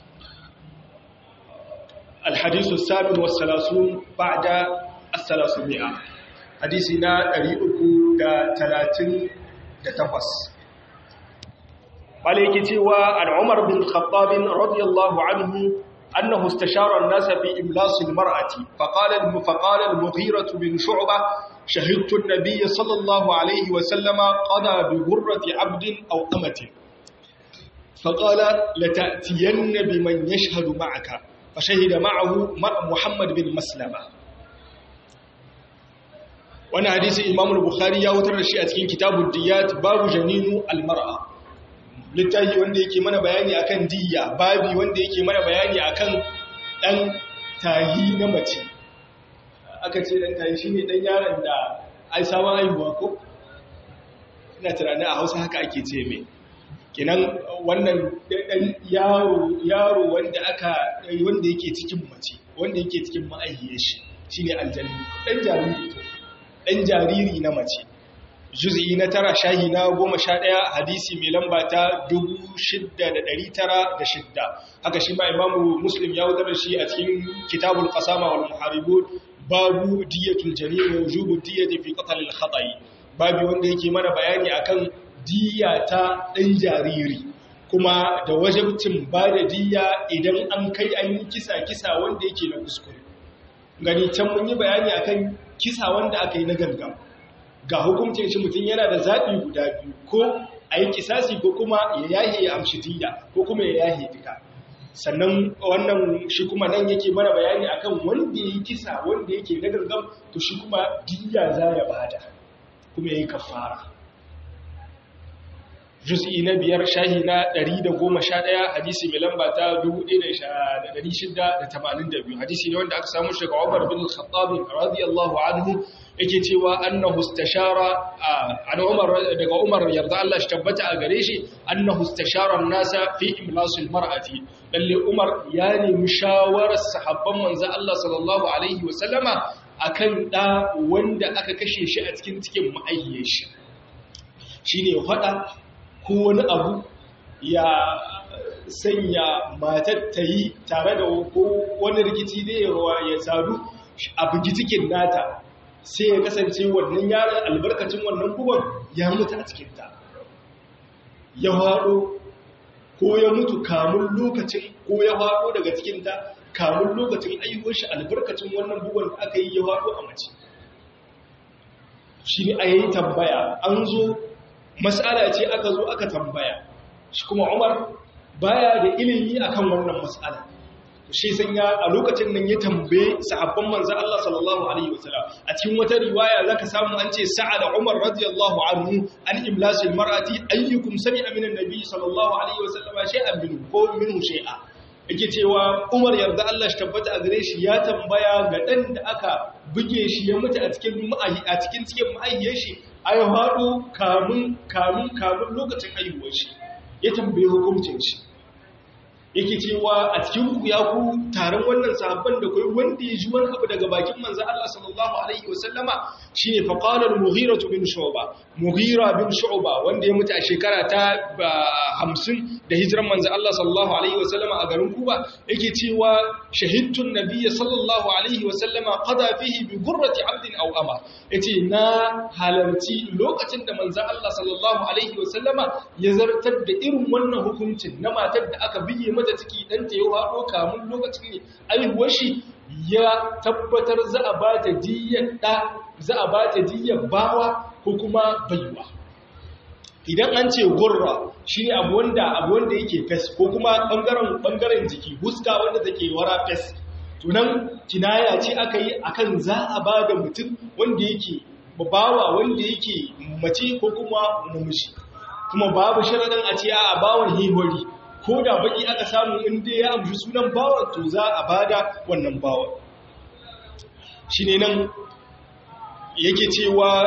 الحديث السابع والثلاثون بعد الثلاثمائة hadisi na 338 wale yake cewa an umar bin khattabin radiyallahu anhu annahu istashara an-nas fi imlas al-mar'ati faqala al-faqala al-mughira bin shu'bah shahidtu an-nabiy sallallahu alayhi wa sallama qada bi ghurrati 'abdin aw amatin faqala lata'tiyanna biman yashhadu ma'aka fashahida ma'ahu muhammad bin maslama wani hadisi imamul bukhari ya wutar da shi a cikin kitabun diyat babu janinu almar'a littafi wanda yake mana bayani akan diya babi wanda yake mana bayani akan dan tahi na mace aka ce dan tahi shine dan yaron da ai sabon haihuwa ko ina tunanin a hausa haka ake ce mai kinan wannan ɗan yaro yaro wanda aka wanda yake cikin mace wanda yake cikin ma'aihiyar shi shine aljanni ɗan jariri ɗan jariri na mace juz'i na tara shahi na goma sha ɗaya hadisi mai lamba ta dubu shidda da ɗari tara da shidda haka shi ma imamu muslim ya wutar shi a cikin kitabul qasama wal muharibun babu diyatul jarir wa wujubu diyati fi qatl al khata'i babu wanda yake mana bayani akan diya ta ɗan jariri kuma da wajabcin ba da diya idan an kai an yi kisa kisa wanda yake na kuskure gani can mun yi bayani akan kisa wanda aka yi na gangan ga hukuncin shi mutum yana da zaɓi guda biyu ko a yi kisasi ko kuma ya yahe ya amshi diya ko kuma ya yahe duka sannan wannan shi kuma nan yake mana bayani akan wanda ya yi kisa wanda yake na gangan to shi kuma diya za ya bada kuma ya yi kafara juz'i na biyar shahi na 111 hadisi mai lamba ta 1682 hadisi ne wanda aka samu shi daga Umar bin Al-Khattab radiyallahu anhu yake cewa annahu istashara an Umar daga Umar yarda Allah shi tabbata a gare shi annahu istashara an-nasa fi imlasil mar'ati lalle Umar ya nemi shawarar sahabban manzo Allah sallallahu alaihi wasallama akan da wanda aka kashe shi a cikin cikin ma'ayyiyar shi shine fada ko wani abu ya sanya matar ta yi tare da ko wani rikici da ya sadu a bugitikin nata sai ya kasance wannan yaron albarkacin wannan bugon ya mutu a cikinta ya haɗo ko ya mutu kamun lokacin ko ya haɗo daga cikinta kamun lokacin ayyuwar shi albarkacin wannan bugon da aka yi ya haɗo a mace shi ne a yi tambaya an zo mas'ala ce aka zo aka tambaya shi kuma Umar baya da ilimi akan wannan mas'ala shi san ya a lokacin nan ya tambaye sahabban manzon Allah sallallahu alaihi wasallam a cikin wata riwaya zaka samu an ce sa'ada Umar radiyallahu anhu an imlasil mar'ati ayyukum sami'a min an-nabi sallallahu alaihi wasallam shay'an minhu ko minhu shay'a yake cewa Umar yarda Allah shi tabbata a gare shi ya tambaya ga dan da aka buge shi ya mutu a cikin a cikin cikin ma'ayyar shi ai haɗu kamun kamun kamun lokacin haihuwar shi ya tambaye hukuncin shi yake cewa a cikin ku ya ku taron wannan sahabban da kai wanda ya ji wani abu daga bakin manzo Allah sallallahu alaihi wasallama shine fa qala al-mughira bin shu'ba mughira bin shu'ba wanda ya mutu a shekara ta 50 da hijiran manzo Allah sallallahu alaihi wasallama a garin Kuba yake cewa shahidtun nabiyyi sallallahu alaihi wasallama qada fihi bi gurrati 'abdin aw ama yace na halarci lokacin da manzo Allah sallallahu alaihi wasallama ya zartar da irin wannan hukuncin na matar da aka biye mata ciki dan ta yi haɗo kamun lokacin aihuwar shi ya tabbatar za a ba ta diyyar ɗa za a ba ta diyyar bawa ko kuma baiwa idan an ce gurra shi ne abu wanda abu wanda yake fes ko kuma ɓangaren ɓangaren jiki huska wanda take wara fes tunan kinaya ce aka yi akan za a ba da mutum wanda yake bawa wanda yake mace ko kuma namiji kuma babu sharaɗin a ce a bawan hihori ko da baki aka samu inda ya amshi sunan bawan to za a bada wannan bawan shi ne nan yake cewa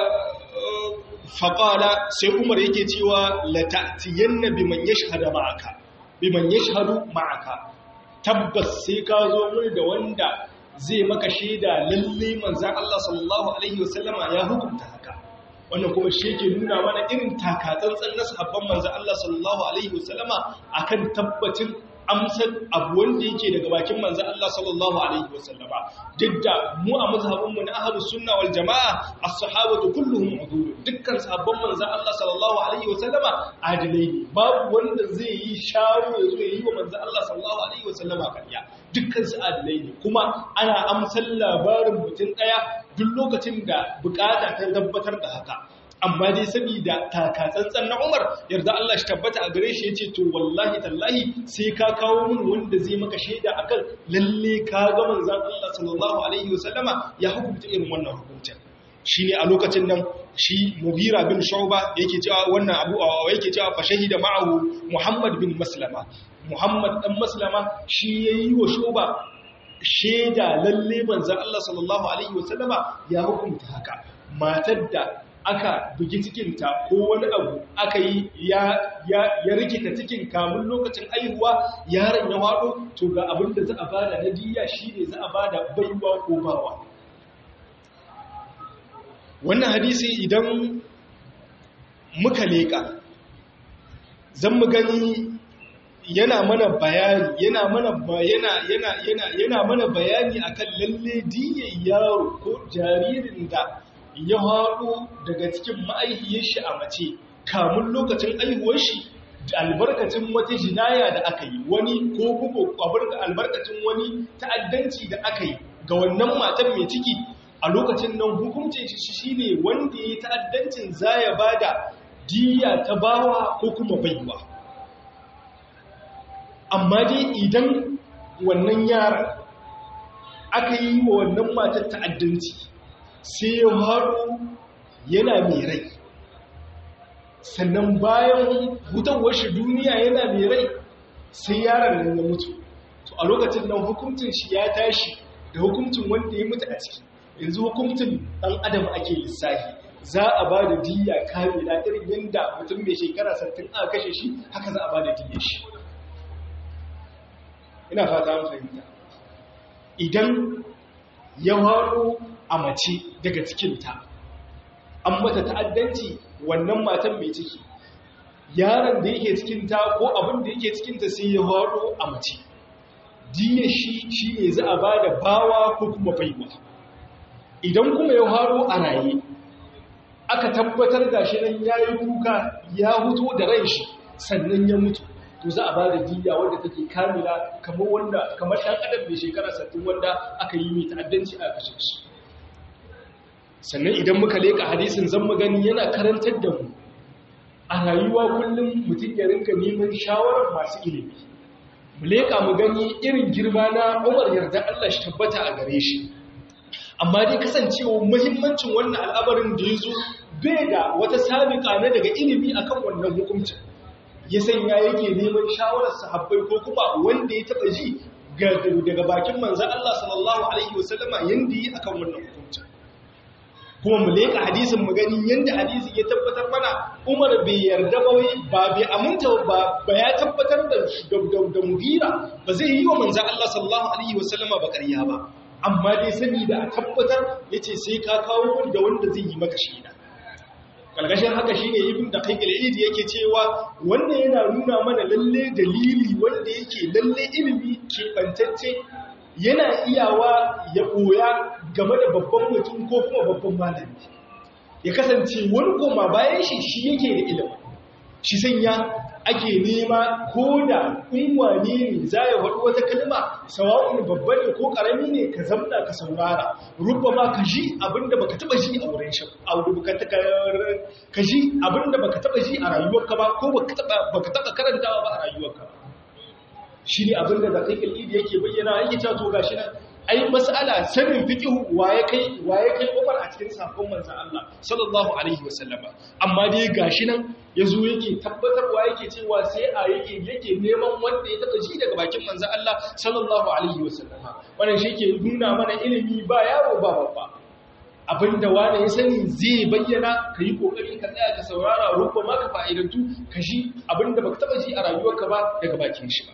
faƙala sai umar yake cewa latatiyan na biman ya shahada ma'aka biman ya shahadu ma'aka tabbas sai ka zo mai da wanda zai maka shaida lalle manzan Allah sallallahu Alaihi wasallama ya hukunta haka wannan kuma shi ke nuna mana irin takatsantsan na sahabban manzan Allah sallallahu Alaihi wasallama a kan tabbacin amsar abu wanda yake daga bakin manzan Allah sallallahu Alaihi wasallama duk da mu a mazhabinmu na ahalus sunna wal jama'a as-sahabatu kulluhum udul dukkan sahabban manzan Allah sallallahu Alaihi wasallama adilai ne babu wanda zai yi sharo ya zo ya yi wa manzan Allah sallallahu Alaihi wasallama kariya dukkan su adilai ne kuma ana amsar labarin mutum daya duk lokacin da bukata ta tabbatar da haka amma dai saboda takatsantsan na Umar yarda Allah shi tabbata a gare shi yace to wallahi tallahi sai ka kawo min wanda zai maka shaida akan lalle ka ga manzon Allah sallallahu alaihi wasallama ya hukunta irin wannan hukuncin shine a lokacin nan shi Mughira bin Shu'ba yake cewa wannan abu yake cewa fa shahida ma'ahu Muhammad bin Maslama Muhammad dan Maslama shi yayi wa Shu'ba shaida lalle manzon Allah sallallahu alaihi wasallama ya hukunta haka matar da aka bugi cikinta ko wani abu aka yi ya ya rikita cikin kamun lokacin aihuwa yaron ya wado to ga abin da za a bada na diya shine za a bada baiwa ko bawa wannan hadisi idan muka leka zan mu gani yana mana bayani yana mana yana yana yana yana mana bayani akan lalle diyan yaro ko jaririn da ya haɗo daga cikin ma'aihiyar shi a mace kamun lokacin aihuwar shi da albarkacin wata jinaya da aka yi wani ko bugu albarkacin wani ta'addanci da aka yi ga wannan matan mai ciki a lokacin nan hukuncin shi shine wanda ya yi ta'addancin zaya bada diya ta bawa ko kuma baiwa amma dai idan wannan yaran aka yi wa wannan matar ta'addanci sai ya haɗu yana mai rai sannan bayan hutawar shi duniya yana mai rai sai yaron nan ya mutu to a lokacin nan hukuncin shi ya tashi da hukuncin wanda ya mutu a ciki yanzu hukuncin ɗan adam ake lissafi za a ba da diya kamila irin yadda mutum mai shekara sattin aka kashe shi haka za a ba da diya shi ina fata an fahimta idan ya waro a mace daga cikinta an mata ta'addanci wannan matan mai ciki yaron da yake cikinta ko abin da yake cikinta sai ya waro a mace diya shi shi ne za a ba da bawa ko kuma baiwa idan kuma ya waro a raye aka tabbatar da shi nan ya yi kuka ya huto da ran shi sannan ya mutu to za a ba da diya wanda take kamila kamar wanda kamar ɗan adam mai shekara sattin wanda aka yi mai ta'addanci a kashe shi sannan idan muka leka hadisin zan magani yana karantar da mu a rayuwa kullum mutum ya rinka neman shawarar masu ilimi mu leka mu gani irin girma na umar yarda Allah shi tabbata a gare shi amma dai kasancewa muhimmancin wannan al'amarin da ya zo bai da wata sabiƙa na daga ilimi akan wannan hukuncin ya sanya yake neman shawarar sahabbai ko kuma wanda ya taɓa ji daga bakin manzan Allah sallallahu Alaihi wasallama yadda yi akan wannan hukuncin kuma mu leƙa hadisin mu gani yadda hadisin ya tabbatar mana umar bai yarda ba ba bai aminta ba ba ya tabbatar da da mugira ba zai yi wa manzan Allah sallallahu Alaihi wasallama ba ƙarya ba amma dai sani da a tabbatar ya ce sai ka kawo wanda wanda zai yi maka shaida ƙarƙashin haka shi ne ibin da kai ilidi yake cewa wannan yana nuna mana lalle dalili wanda yake lalle ilimi keɓantacce yana iyawa ya ɓoya game da babban mutum ko kuma babban malami ya kasance wani koma bayan shi shi yake da ilimi shi sanya ake nema ko da unwane ne za ya faɗi wata kalma sawa'un babba ne ko ƙarami ne ka zamna ka saurara rubba ma ka ji abinda baka taba ji a wurin shi a wurin ka ji abinda baka taba ji a rayuwarka ba ko baka taba baka taba karantawa ba a rayuwarka shi ne abinda da kai kalidi yake bayyana yake cewa to gashi nan ai mas'ala sanin fiqhu waye kai waye kai Umar a cikin sakon manzon Allah sallallahu alaihi wasallama amma dai gashi nan yazo yake tabbatarwa yake cewa sai a yake yake neman wanda ya taba ji daga bakin manzon Allah sallallahu alaihi wasallama wannan shi ke nuna mana ilimi ba yaro ba babba abinda wani ya sani zai bayyana ka yi kokari ka tsaya ka saurara rubba ma ka fa'idantu ka ji abinda baka taba ji a rayuwarka ba daga bakin shi ba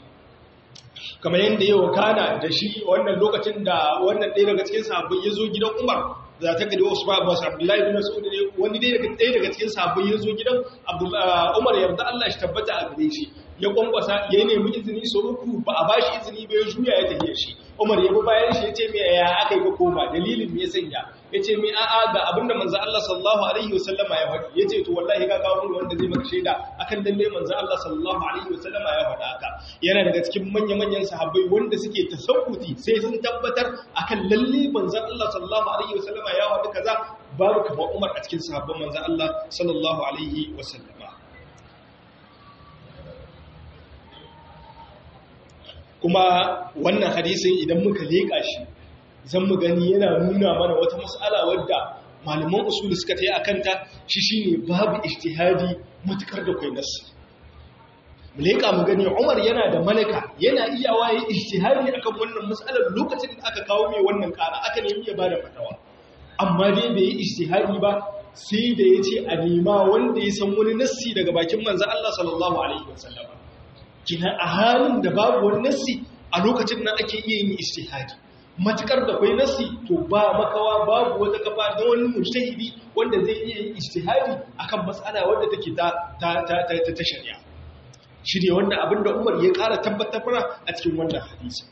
kamar yadda yau kana da shi wannan lokacin da wannan ɗaya daga cikin sahabbai ya zo gidan umar za ta gadi wasu ba wasu abdullahi bin mas'ud ne wani ɗaya daga cikin sahabbai ya zo gidan umar yarda Allah shi tabbata a gare shi ya kwankwasa ya nemi izini so uku ba a bashi izini ba ya juya ya tafiya shi umar ya bi bayan shi ya ce me ya aka yi ka koma dalilin me ya sanya ya ce me a'a ga abinda manzo Allah sallallahu alaihi wasallama ya faɗi ya ce to wallahi ka kawo mun wanda zai maka shaida akan lalle manzo Allah sallallahu alaihi wasallama ya faɗa haka yana daga cikin manya manyan sahabbai wanda suke tasawuti sai sun tabbatar akan lalle manzo Allah sallallahu alaihi wasallama ya faɗi kaza babu kamar Umar a cikin sahabban manzo Allah sallallahu alaihi wasallama kuma wannan hadisin idan muka leƙa shi zan mu gani yana nuna mana wata mas'ala wadda malaman usuli suka ta yi a kanta shi shine babu ijtihadi matukar da kwai nasu mu leƙa mu gani umar yana da malaka yana iyawa ya ijtihadi akan wannan mas'alar lokacin da aka kawo mai wannan ƙara aka nemi ya bada fatawa amma dai bai yi ijtihadi ba sai da ya ce a nema wanda ya san wani nassi daga bakin manzan Allah sallallahu alaihi wasallam kina a halin da babu wani nassi a lokacin nan ake iya yin ijtihadi matukar da kwai nassi to ba makawa babu wata kafa da wani mujtahidi wanda zai iya yin ijtihadi akan mas'ala wanda take ta ta ta ta shari'a shi ne wanda abinda Umar ya ƙara tabbatar a cikin wannan hadisi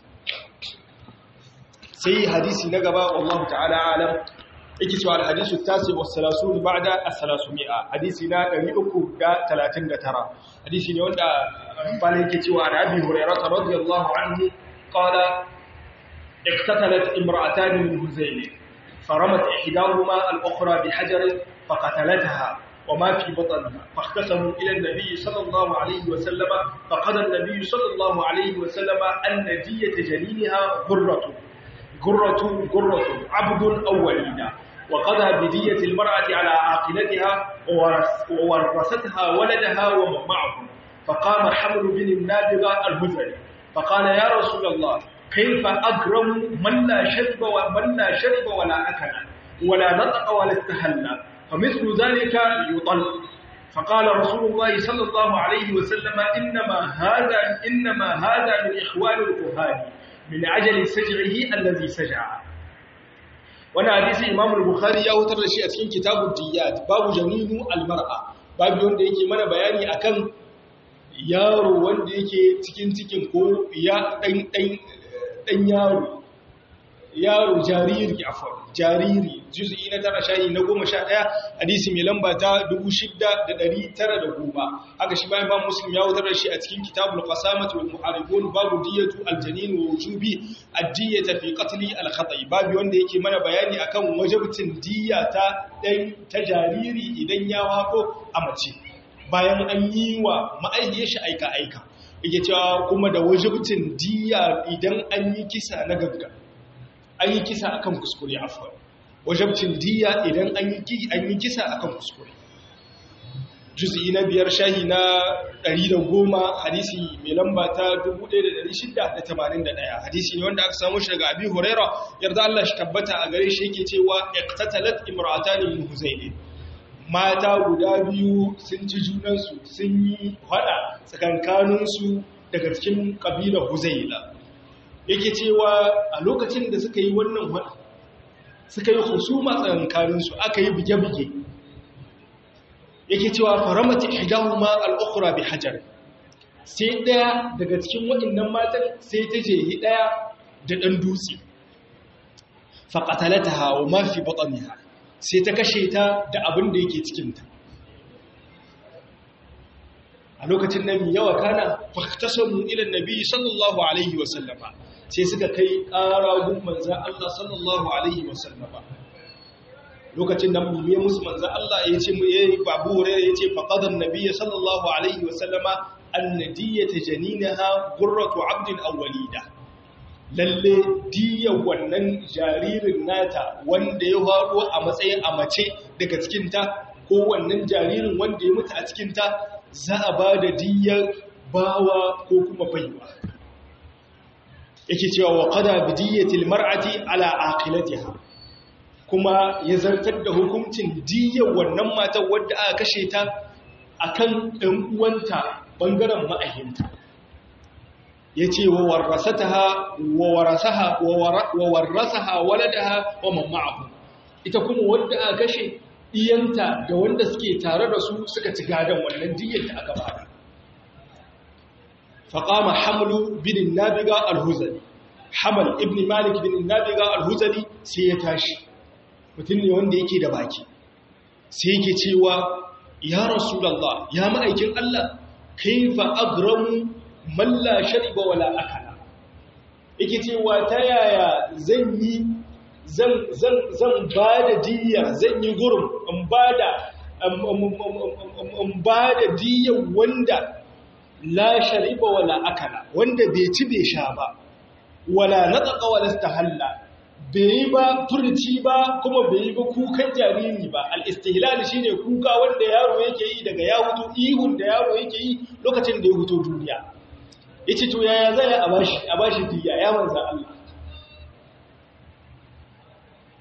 sai hadisi na gaba wallahu ta'ala alam yake cewa al-hadisu tasi wa salasun ba'da as-salasumia hadisi na 339 hadisi ne wanda bala yake cewa an abi hurairah radiyallahu anhu qala اقتتلت امرأتان من هزيل فرمت إحداهما الأخرى بحجر فقتلتها وما في بطنها فاختصموا إلى النبي صلى الله عليه وسلم فقضى النبي صلى الله عليه وسلم أن دية جنينها غرة غرة غرة عبد أو وليدة وقضى بدية المرأة على عاقلتها وورثتها ولدها ومن معه فقام حمل بن النابغة الهزلي فقال يا رسول الله كيف أكرم من لا شرب ومن لا شرب ولا أكل ولا نطق ولا استهل فمثل ذلك يطل فقال رسول الله صلى الله عليه وسلم إنما هذا إنما هذا من إخوان الكهان من عجل سجعه الذي سجع وانا حديث امام البخاري ya hutar da shi a cikin kitabud diyat babu janinu almar'a babu wanda yake mana bayani akan yaro wanda yake cikin cikin ko ya dan dan dan yaro yaro jariri afwan jariri juz'i na tara shayi na goma sha ɗaya hadisi mai lamba ta dubu shidda da ɗari tara da goma haka shi bayan ba muslim ya wutar da shi a cikin kitabul qasamati wal muharibun babu diyatu aljanin wa wujubi ad-diyata fi qatli al-khata'i babu wanda yake mana bayani akan wajibcin diya ta dan ta jariri idan ya wako a mace bayan an yi wa ma'aihiyar shi aika aika yake cewa kuma da wajibcin diya idan an yi kisa na gaggawa an yi kisa akan kuskure afwan wajabcin diya idan an yi kisa akan kuskure juz'i na biyar shahi na 110 hadisi mai lamba ta 1681 hadisi ne wanda aka samu shi daga abi huraira yarda Allah shi tabbata a gare shi yake cewa iqtatalat imra'atan min huzayl mata guda biyu sun ci junansu sun yi hada tsakankaninsu daga cikin kabilar huzayla yake cewa a lokacin da suka yi wannan hada suka yi husuma tsakankaninsu aka yi buge-buge yake cewa faramata ihdahuma al-ukhra bi hajar sai daya daga cikin waɗannan matan sai ta je yi daya da dan dutse fa qatalataha wa ma fi batniha sai ta kashe ta da abin da yake cikin ta a lokacin nan yawa kana fahtasamu ila annabi sallallahu alaihi wa sallama sai suka kai ƙara gun manzan Allah sallallahu Alaihi wasallama lokacin da mu musu manzan Allah ya ce ya yi babu hurairu ya ce faƙadar nabiya sallallahu Alaihi wasallama annadiyya ta janinaha gurratu abdin awwalida lalle diya wannan jaririn nata wanda ya faɗo a matsayin a mace daga cikinta ko wannan jaririn wanda ya mutu a cikinta za a ba da diyar bawa ko kuma baiwa yake cewa wa qada bi diyyatil mar'ati ala aqilatiha kuma ya zartar da hukuncin diyyar wannan matar wadda aka kashe ta akan ɗan uwanta bangaren ma'ahinta yace wa warasataha wa warasaha wa warasaha waladaha wa man ma'ahu ita kuma wadda aka kashe iyanta da wanda suke tare da su suka ci gadan wannan diyyar da aka bada فقام حمل بن النابغة الهزلي حمل ابن مالك بن النابغة الهزلي سيتاشي mutum ne wanda yake da baki sai yake cewa ya rasulullah ya ma'aikin Allah kaifa agramu man la shariba wala akala yake cewa ta yaya zan yi zan zan zan bada diya zan yi gurum in bada in bada diya wanda la shariba wala akala wanda bai ci bai sha ba wala nataqa wala istahalla bai yi ba furci ba kuma bai yi ba kukan jariri ba al-istihlal shine kuka wanda yaro yake yi daga ya hutu ihun da yaro yake yi lokacin da ya huto duniya yace to yaya zai a bashi a bashi diya ya manzo Allah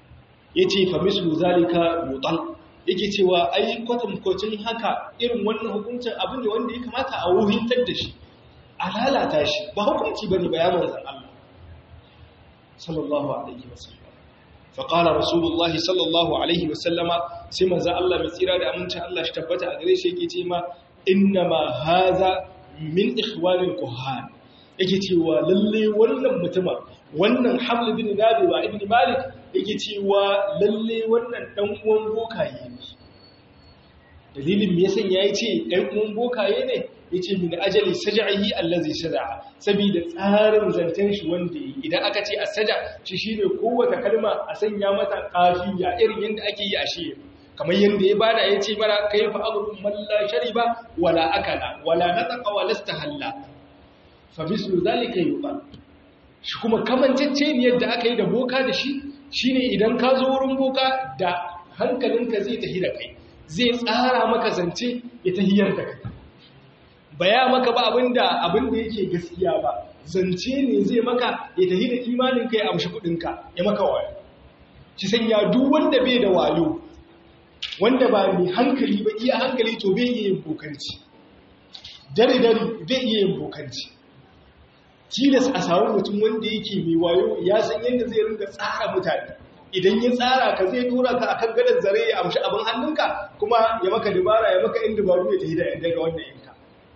yace fa mislu zalika yutal yake cewa ai kwatankwacin haka irin wannan hukuncin abu ne wanda ya kamata a wuhintar da shi a lalata shi ba hukunci bane ba ya manzan Allah sallallahu alaihi wasallam فقال رسول الله صلى الله عليه وسلم سيما ذا الله مسيرا da amincin Allah shi tabbata a gare shi yake ce ma innama haza min ikhwanil kuhan yake cewa lalle wannan mutuma wannan Haml bin Nabi wa Ibn Malik yake cewa lalle wannan dan uwan bokaye ne dalilin me yasan yayi ce dan uwan bokaye ne yace min ajali saj'ihi allazi saj'a saboda tsarin zanten shi wanda yi idan aka ce as-saja shi shine kowace kalma a sanya mata kafiya irin yanda ake yi a shi kamar yanda ya bada yace mara kayfa aghrun man la shariba wala akala wala nataqa wala istahalla fa mislu zalika yuqal shi kuma kamancece ne yadda aka yi da boka da shi shine idan ka zo wurin boka da hankalinka zai tafi da kai zai tsara maka zance ya tahiyar da kai baya maka ba abinda abinda yake gaskiya ba zance ne zai maka ya tafi da imanin kai amshi kudinka ya maka wayo shi sanya duk wanda bai da wayo wanda ba mai hankali ba iya hankali to bai iya yin bokanci dare dare bai iya yin bokanci tilas a samu mutum wanda yake mai wayo ya san yadda zai rinka tsara mutane idan ya tsara ka zai tura ka akan gadon zare ya amshi abin hannunka kuma ya maka dabara ya maka in dabaru ya tafi daga wannan yanka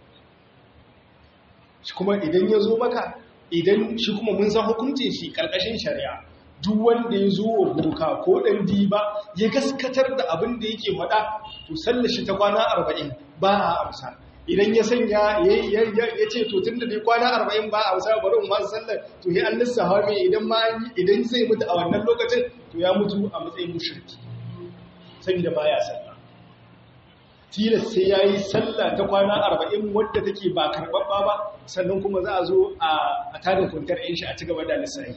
shi kuma idan ya zo maka idan shi kuma mun san hukuncin shi karkashin shari'a duk wanda ya zo wa boka ko ɗan diba ya gaskatar da abin da yake faɗa to sallar shi ta kwana arba'in ba a amsa idan ya sanya ya ce to tun da dai kwana arba'in ba a amsa bari in masu sallar to ya an lissafa mai idan ma idan zai mutu a wannan lokacin to ya mutu a matsayin mushriki saboda baya sallah tilas sai ya yi sallah ta kwana arba'in wadda take ba karɓaɓɓa ba sannan kuma za a zo a tarin kwantar yin shi a ci gaba da lissahi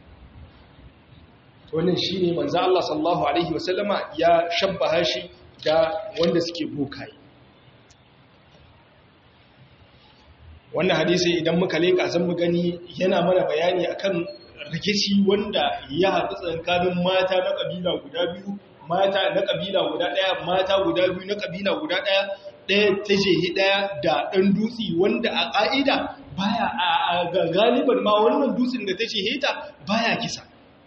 wannan shi ne manza Allah sallallahu Alaihi wasallama ya shabbaha shi da wanda suke bokaye wannan hadisi idan muka leƙa zan mu gani yana mana bayani akan rikici wanda ya haɗu tsakanin mata na ƙabila guda biyu mata na kabila guda ɗaya mata guda biyu na kabila guda ɗaya ɗaya ta jehi ɗaya da ɗan dutse wanda a ƙa'ida baya a galiban ma wannan dutsen da ta jehe ta baya kisa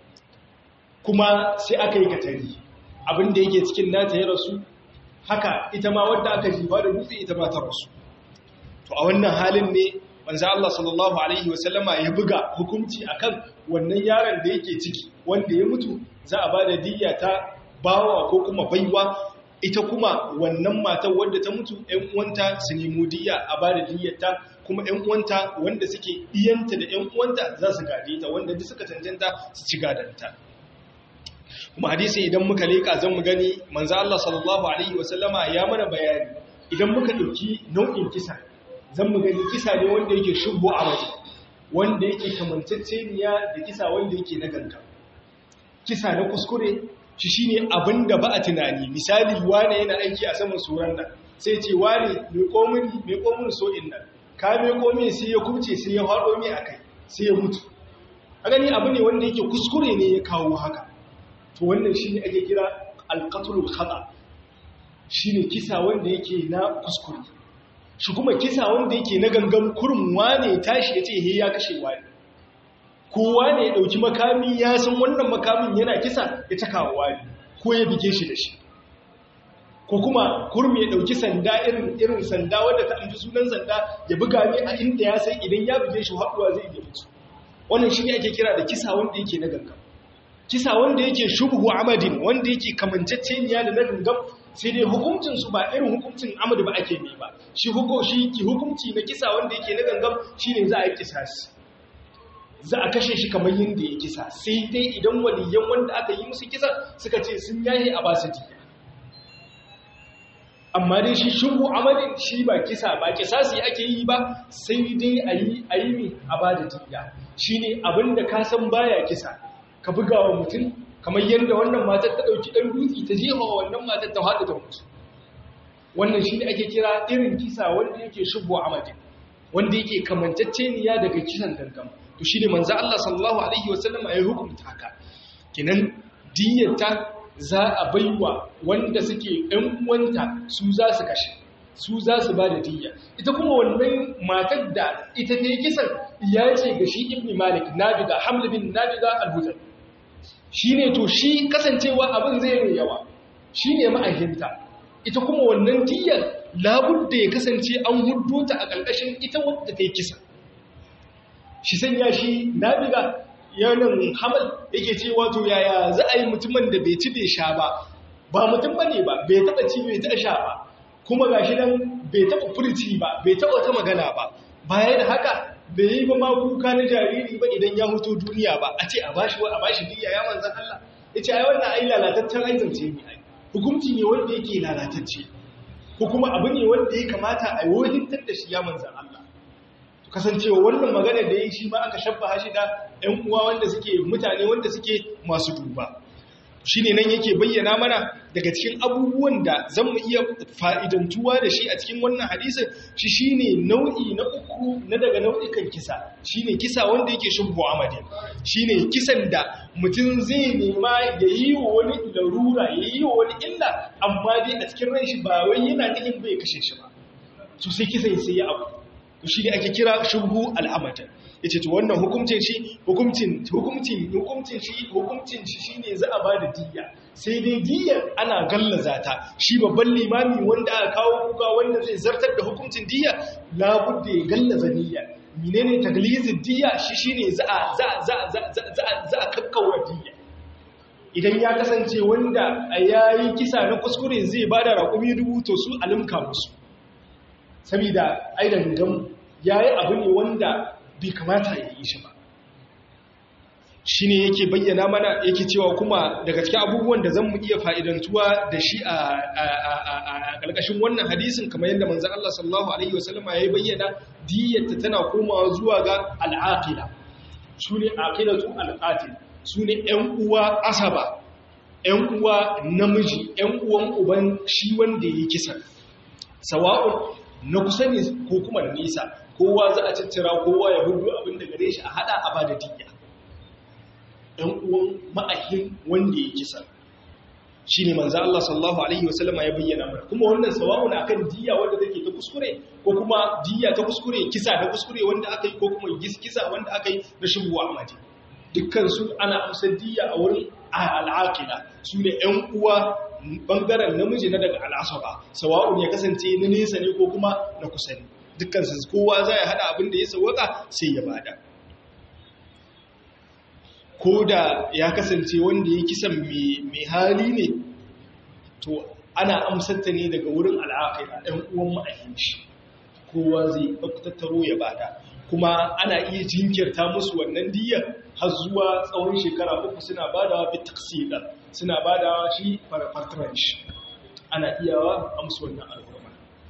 kuma sai aka yi katari abinda yake cikin nata ya rasu haka ita ma wadda aka jifa da dutse ita ma ta rasu to a wannan halin ne manzo Allah sallallahu alaihi wasallama ya buga hukunci akan wannan yaron da yake ciki wanda ya mutu za a bada diyya ta bawa ko kuma baiwa ita kuma wannan matar wadda ta mutu ‘yan uwanta su nemo diya a ba da diyyarta kuma ‘yan uwanta wanda suke iyanta da ‘yan uwanta za su gade ta wanda duk suka cancanta su ci gadanta kuma hadisi idan muka leƙa zan mu gani manzo Allah sallallahu alaihi wasallama ya mana bayani idan muka ɗauki nau'in kisa zan mu gani kisa ne wanda yake shubbu a waje wanda yake kamanceceniya da kisa wanda yake na ganga kisa na kuskure shi shi ne abin da ba a tunani misali wane yana aiki a saman tsoron nan sai ce wane mai komin so'in nan ka mai komin sai ya kubce sai ya haɗo mai a kai sai ya mutu a gani abu ne wanda yake kuskure ne ya kawo haka to wannan shi ne ake kira alkatulul khata shi ne kisa wanda yake na kuskure shi kuma kisa wanda yake na gangan kurum wane tashi ya ce he ya kashe wani kowa ne ya ɗauki makami ya san wannan makamin yana kisa ya taka wa wani ko ya bige shi da shi ko kuma kurmi ya ɗauki sanda irin irin sanda wadda ta amfi sunan sanda ya buga ne a inda ya san idan ya buge shi haɗuwa zai iya mutu wannan shi ne ake kira da kisa wanda yake na gangan kisa wanda yake shubhu amadin wanda yake kamanceceniya da na gangan sai dai hukuncin su ba irin hukuncin amadu ba ake mai ba shi hukunci na kisa wanda yake na gangan shine za a yi kisasi za a kashe shi kamar yadda ya kisa sai dai idan waliyan wanda aka yi musu kisa suka ce sun yaye a basu jiya amma dai shi shubu amalin shi ba kisa ba kisa su ake yi ba sai dai a yi a yi mai a ba da jiya shi ne abinda ka san baya kisa ka buga wa mutum kamar yadda wannan matar ta ɗauki ɗan dutse ta jefa wa wannan matar ta haɗu ta mutu wannan shi ne ake kira irin kisa wanda yake shubu amalin wanda yake kamanceceniya daga kisan gangan to shi ne manzo Allah sallallahu alaihi wasallam ya hukunta haka kinan diyarta za a baiwa wanda suke ɗan uwanta su za su kashe su za su ba da diyya ita kuma wannan matar da ita ta yi kisan ya ce ga shi ibn malik nabiga hamlu bin nabiga al-hutan shi ne to shi kasancewa abin zai mai yawa shi ne ma'ahinta ita kuma wannan diyyar labudda ya kasance an hudu ta a ƙarƙashin ita wadda ta yi kisa shi sanya shi nabiga yanin hamal yake ce wato yaya za a yi mutumin da bai ci bai sha ba ba mutum ba ne ba bai taɓa ci bai taɓa sha ba kuma ga shi nan bai taɓa furci ba bai taɓa ta magana ba baya da haka bai yi ba ma kuka na jariri ba idan ya huto duniya ba a ce a bashi wa a bashi diya ya manzan Allah ya ce ai wannan ai lalataccen aizance ne ai hukunci ne wanda yake lalatacce ko kuma abu ne wanda ya kamata a wohintar da shi ya manzan Allah kasancewa wannan magana da ya yi shi ma aka shabba shi da ‘yan uwa wanda suke mutane wanda suke masu duba shi ne nan yake bayyana mana daga cikin abubuwan da zan mu iya fa'idantuwa da shi a cikin wannan hadisun shi shi ne nau'i na uku na daga nau'ikan kisa shi ne kisa wanda yake shubbu amadi shi ne kisan da mutum zai nema ya yi wa wani larura ya yi wa wani illa amma dai a cikin ran shi ba wai yana nufin bai kashe shi ba so sai kisan sai ya abu shi ne ake kira shubhu al'amata ya ce wannan hukumcin shi hukumcin hukumcin hukumcin shi hukumcin shi shine za a bada diyya sai dai diyyar ana gallaza ta shi babban limami wanda aka kawo kuka wanda zai zartar da hukumcin diyya labudda ya gallaza niyya menene taglizin diyya shi shine za a za za za za a kakkaura diyya idan ya kasance wanda yayi kisa na kuskure zai bada raƙumi dubu to su alimka musu saboda aidan gam yayi abu ne wanda bai kamata ya yi shi ba shi ne yake bayyana mana yake cewa kuma daga cikin abubuwan da zan mu iya fa'idantuwa da shi a ƙarƙashin wannan hadisin kamar yadda manzan Allah sallallahu Alaihi wasallama ya yi bayyana diyyarta tana komawa zuwa ga al'aƙila su ne aƙilatu al'aƙil su ne ‘yan uwa asaba ‘yan uwa namiji ‘yan uwan uban shi wanda ya yi kisan sawa'un na kusa ne ko kuma na nisa kowa za a ciccira kowa ya hudu abin da gare shi a hada a bada diya ɗan uwan ma'ahin wanda ya kisa shi ne manzo Allah sallallahu alaihi wasallam ya bayyana mana kuma wannan sawa'un akan diya wanda take ta kuskure ko kuma diya ta kuskure kisa ta kuskure wanda aka yi ko kuma kisa wanda aka yi na shubu amadi dukkan su ana amsa diya a wurin al'aqila su ne ɗan uwa bangaren namiji na daga al'asaba sawa'un ya kasance na nesa ne ko kuma na kusa ne dukkan su kowa za ya hada abin da ya sawaka sai ya bada ko da ya kasance wanda ya kisan mai hali ne to ana amsarta ne daga wurin al'aqila ɗan uwan ma'ahin shi kowa zai tattaro ya bada kuma ana iya jinkirta musu wannan diyyar har zuwa tsawon shekara uku suna badawa bi taksila suna badawa shi farfartaran shi ana iyawa amsu wannan al'umma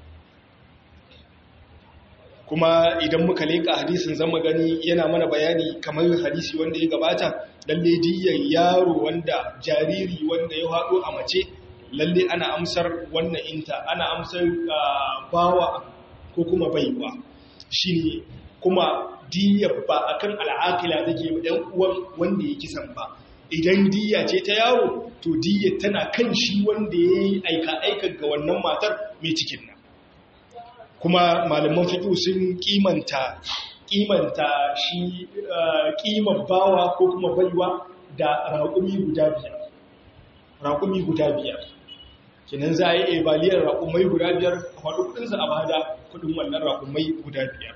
kuma idan muka leka hadisin zama gani yana mana bayani kamar hadisi wanda ya gabata lalle diyyar yaro wanda jariri wanda ya haɗo a mace lalle ana amsar wannan inta ana amsar bawa ko kuma baiwa shine kuma diyyar ba akan al'akila take ɗan uwan wanda ya kisan ba idan diyya ce ta yaro to diyyar tana kan shi wanda ya yi aika-aika ga wannan matar mai cikin nan kuma malaman fiƙi sun kimanta kimanta shi kiman bawa ko kuma baiwa da raƙumi guda biyar raƙumi guda biyar kinan za a yi ebaliyar raƙumai guda biyar a faɗi kudinsa a bada kudin wannan raƙumai guda biyar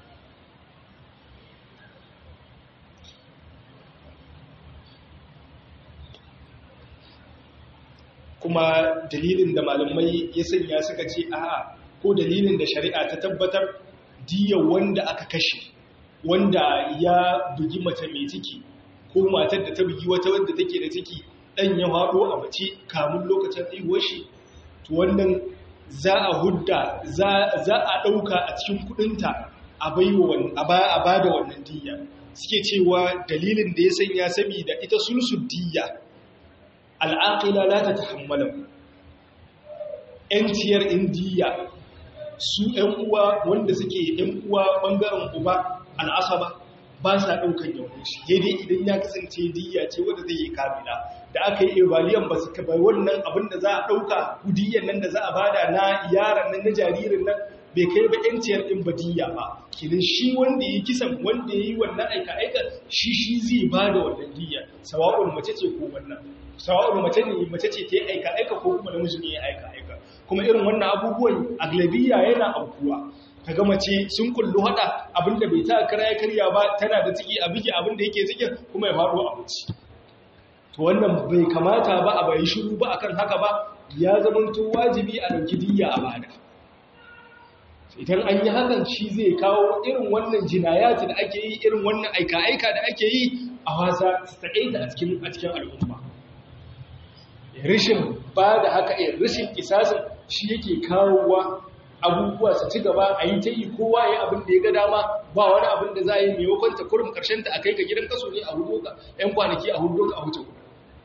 kuma dalilin da malamai ya sanya suka ce a'a ko dalilin da shari'a ta tabbatar diya wanda aka kashe wanda ya bugi mace mai ciki ko matar da ta bugi wata wadda take da ciki dan ya haɗo a mace kamun lokacin haihuwar shi to wannan za a hudda za a ɗauka a cikin kudinta a ba da wannan diya suke cewa dalilin da ya sanya saboda ita sulsul diya al'aƙila la ta tahammalan ‘yanciyar indiya su ‘yan uwa wanda suke ‘yan uwa ɓangaren uba al'asaba ba sa ɗaukan yawon shi dai idan ya kasance diya ce wadda zai yi kamila da aka yi evaliyan ba su bai wannan abin da za a ɗauka kudiyan nan da za a bada na yaran nan na jaririn nan bai kai ba yanciyar ɗin badiyya ba kinin shi wanda ya kisan wanda ya yi wannan aika-aika shi shi zai ba da wannan diya sawa'ul mace ce ko wannan sawa'ul mace ne mace ce ta yi aika-aika ko kuma namiji ne ya aika-aika kuma irin wannan abubuwan aglabiya yana aukuwa kaga mace sun kullu hada abinda bai ta kara ya karya ba tana da ciki a bige abinda yake cikin kuma ya faɗo a wuce to wannan bai kamata ba a bai shiru ba akan haka ba ya zamanto wajibi a dauki diyya a bada idan an yi hakan shi zai kawo irin wannan jinayati da ake yi irin wannan aika-aika da ake yi a wasa tsaye da a cikin al'umma rashin ba da haka rashin kisasin shi yake kawowa abubuwa su ci gaba a yi ta yi kowa ya abin da ya ga dama ba wani abin da za a yi maimakon ta kurum karshen ta a kai ka gidan kaso ne a hudu ka ‘yan kwanaki a hudu ka a huce kudu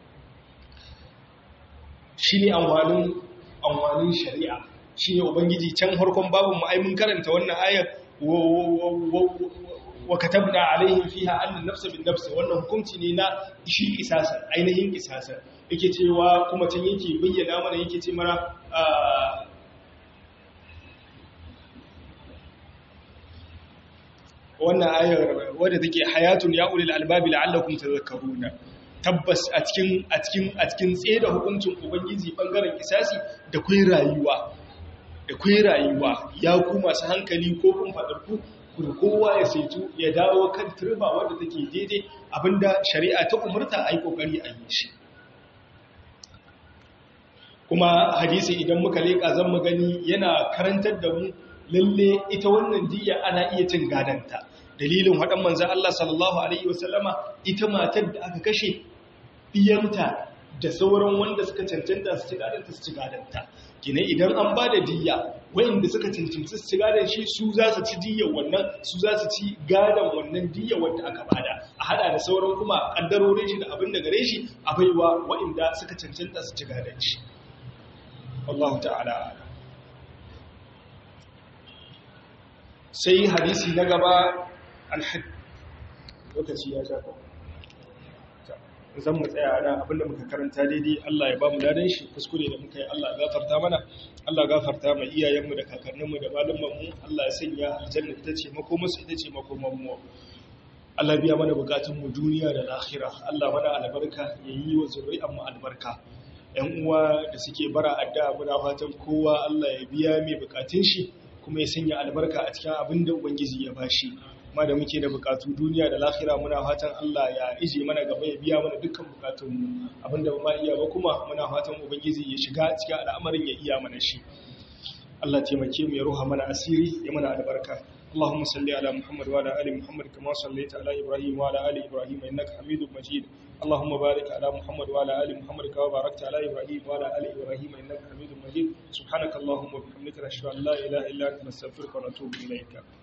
shi ne amfanin shari'a shi ne ubangiji can harkon babin ma'aimin karanta wannan ayar wa katabna alaihim fiha annan nafsa bin nafsa wannan hukunci ne na shi kisasar ainihin kisasar yake cewa kuma can yake bayyana mana yake ce mana wannan ayar wadda take hayatun ya ulil albabi la'allakum tadhakkaruna tabbas a cikin a cikin a cikin tsaye hukuncin ubangiji bangaren kisasi da kai rayuwa da kai rayuwa ya ku masu hankali ko kun fadar ku kun kowa ya saitu ya dawo kan turba wadda take daidai abinda shari'a ta umurta ai kokari a yi shi kuma hadisi idan muka leka zan mu gani yana karantar da mu lalle ita wannan diya ana iya cin gadanta dalilin haɗan manzan Allah sallallahu Alaihi wasallama ita matar da aka kashe ɗiyanta da sauran wanda suka cancanta su ci gadanta su ci gadanta gina idan an ba da diya wayanda suka cancanci su ci gadan shi su za su ci diyan wannan su za su ci gadan wannan diya wanda aka bada a hada da sauran kuma kaddarorin shi da abin da gare shi a baiwa wayanda suka cancanta su ci gadan shi wallahu ta'ala sai hadisi na gaba alhad lokaci ya shafa zan mu tsaya da abinda muka karanta daidai Allah ya ba mu dadan shi kuskure da muka yi Allah ya gafarta mana Allah ya gafarta mai iyayenmu da kakanninmu da malamanmu Allah ya sanya aljanna ita ce makomarsu ita ce makomanmu Allah biya mana bukatun mu duniya da lahira Allah mana albarka ya yi wa zuri'an mu albarka ƴan uwa da suke bara addu'a muna fatan kowa Allah ya biya mai bukatun shi kuma ya sanya albarka a cikin abin da Ubangiji ya bashi ma da muke da bukatu duniya da lahira muna fatan Allah ya ije mana gaba ya biya mana dukkan bukatunmu abinda ba ma iya ba kuma muna fatan Ubangiji ya shiga cikin al'amarin ya iya mana shi Allah taimake mu ya ruha mana asiri ya mana albarka اللهم صل على محمد وعلى ال محمد كما صليت على ابراهيم وعلى ال ابراهيم انك حميد مجيد اللهم بارك على محمد وعلى ال محمد كما باركت على ابراهيم وعلى ال ابراهيم انك حميد مجيد سبحانك اللهم وبحمدك نشهد ان لا اله الا انت نستغفرك ونتوب اليك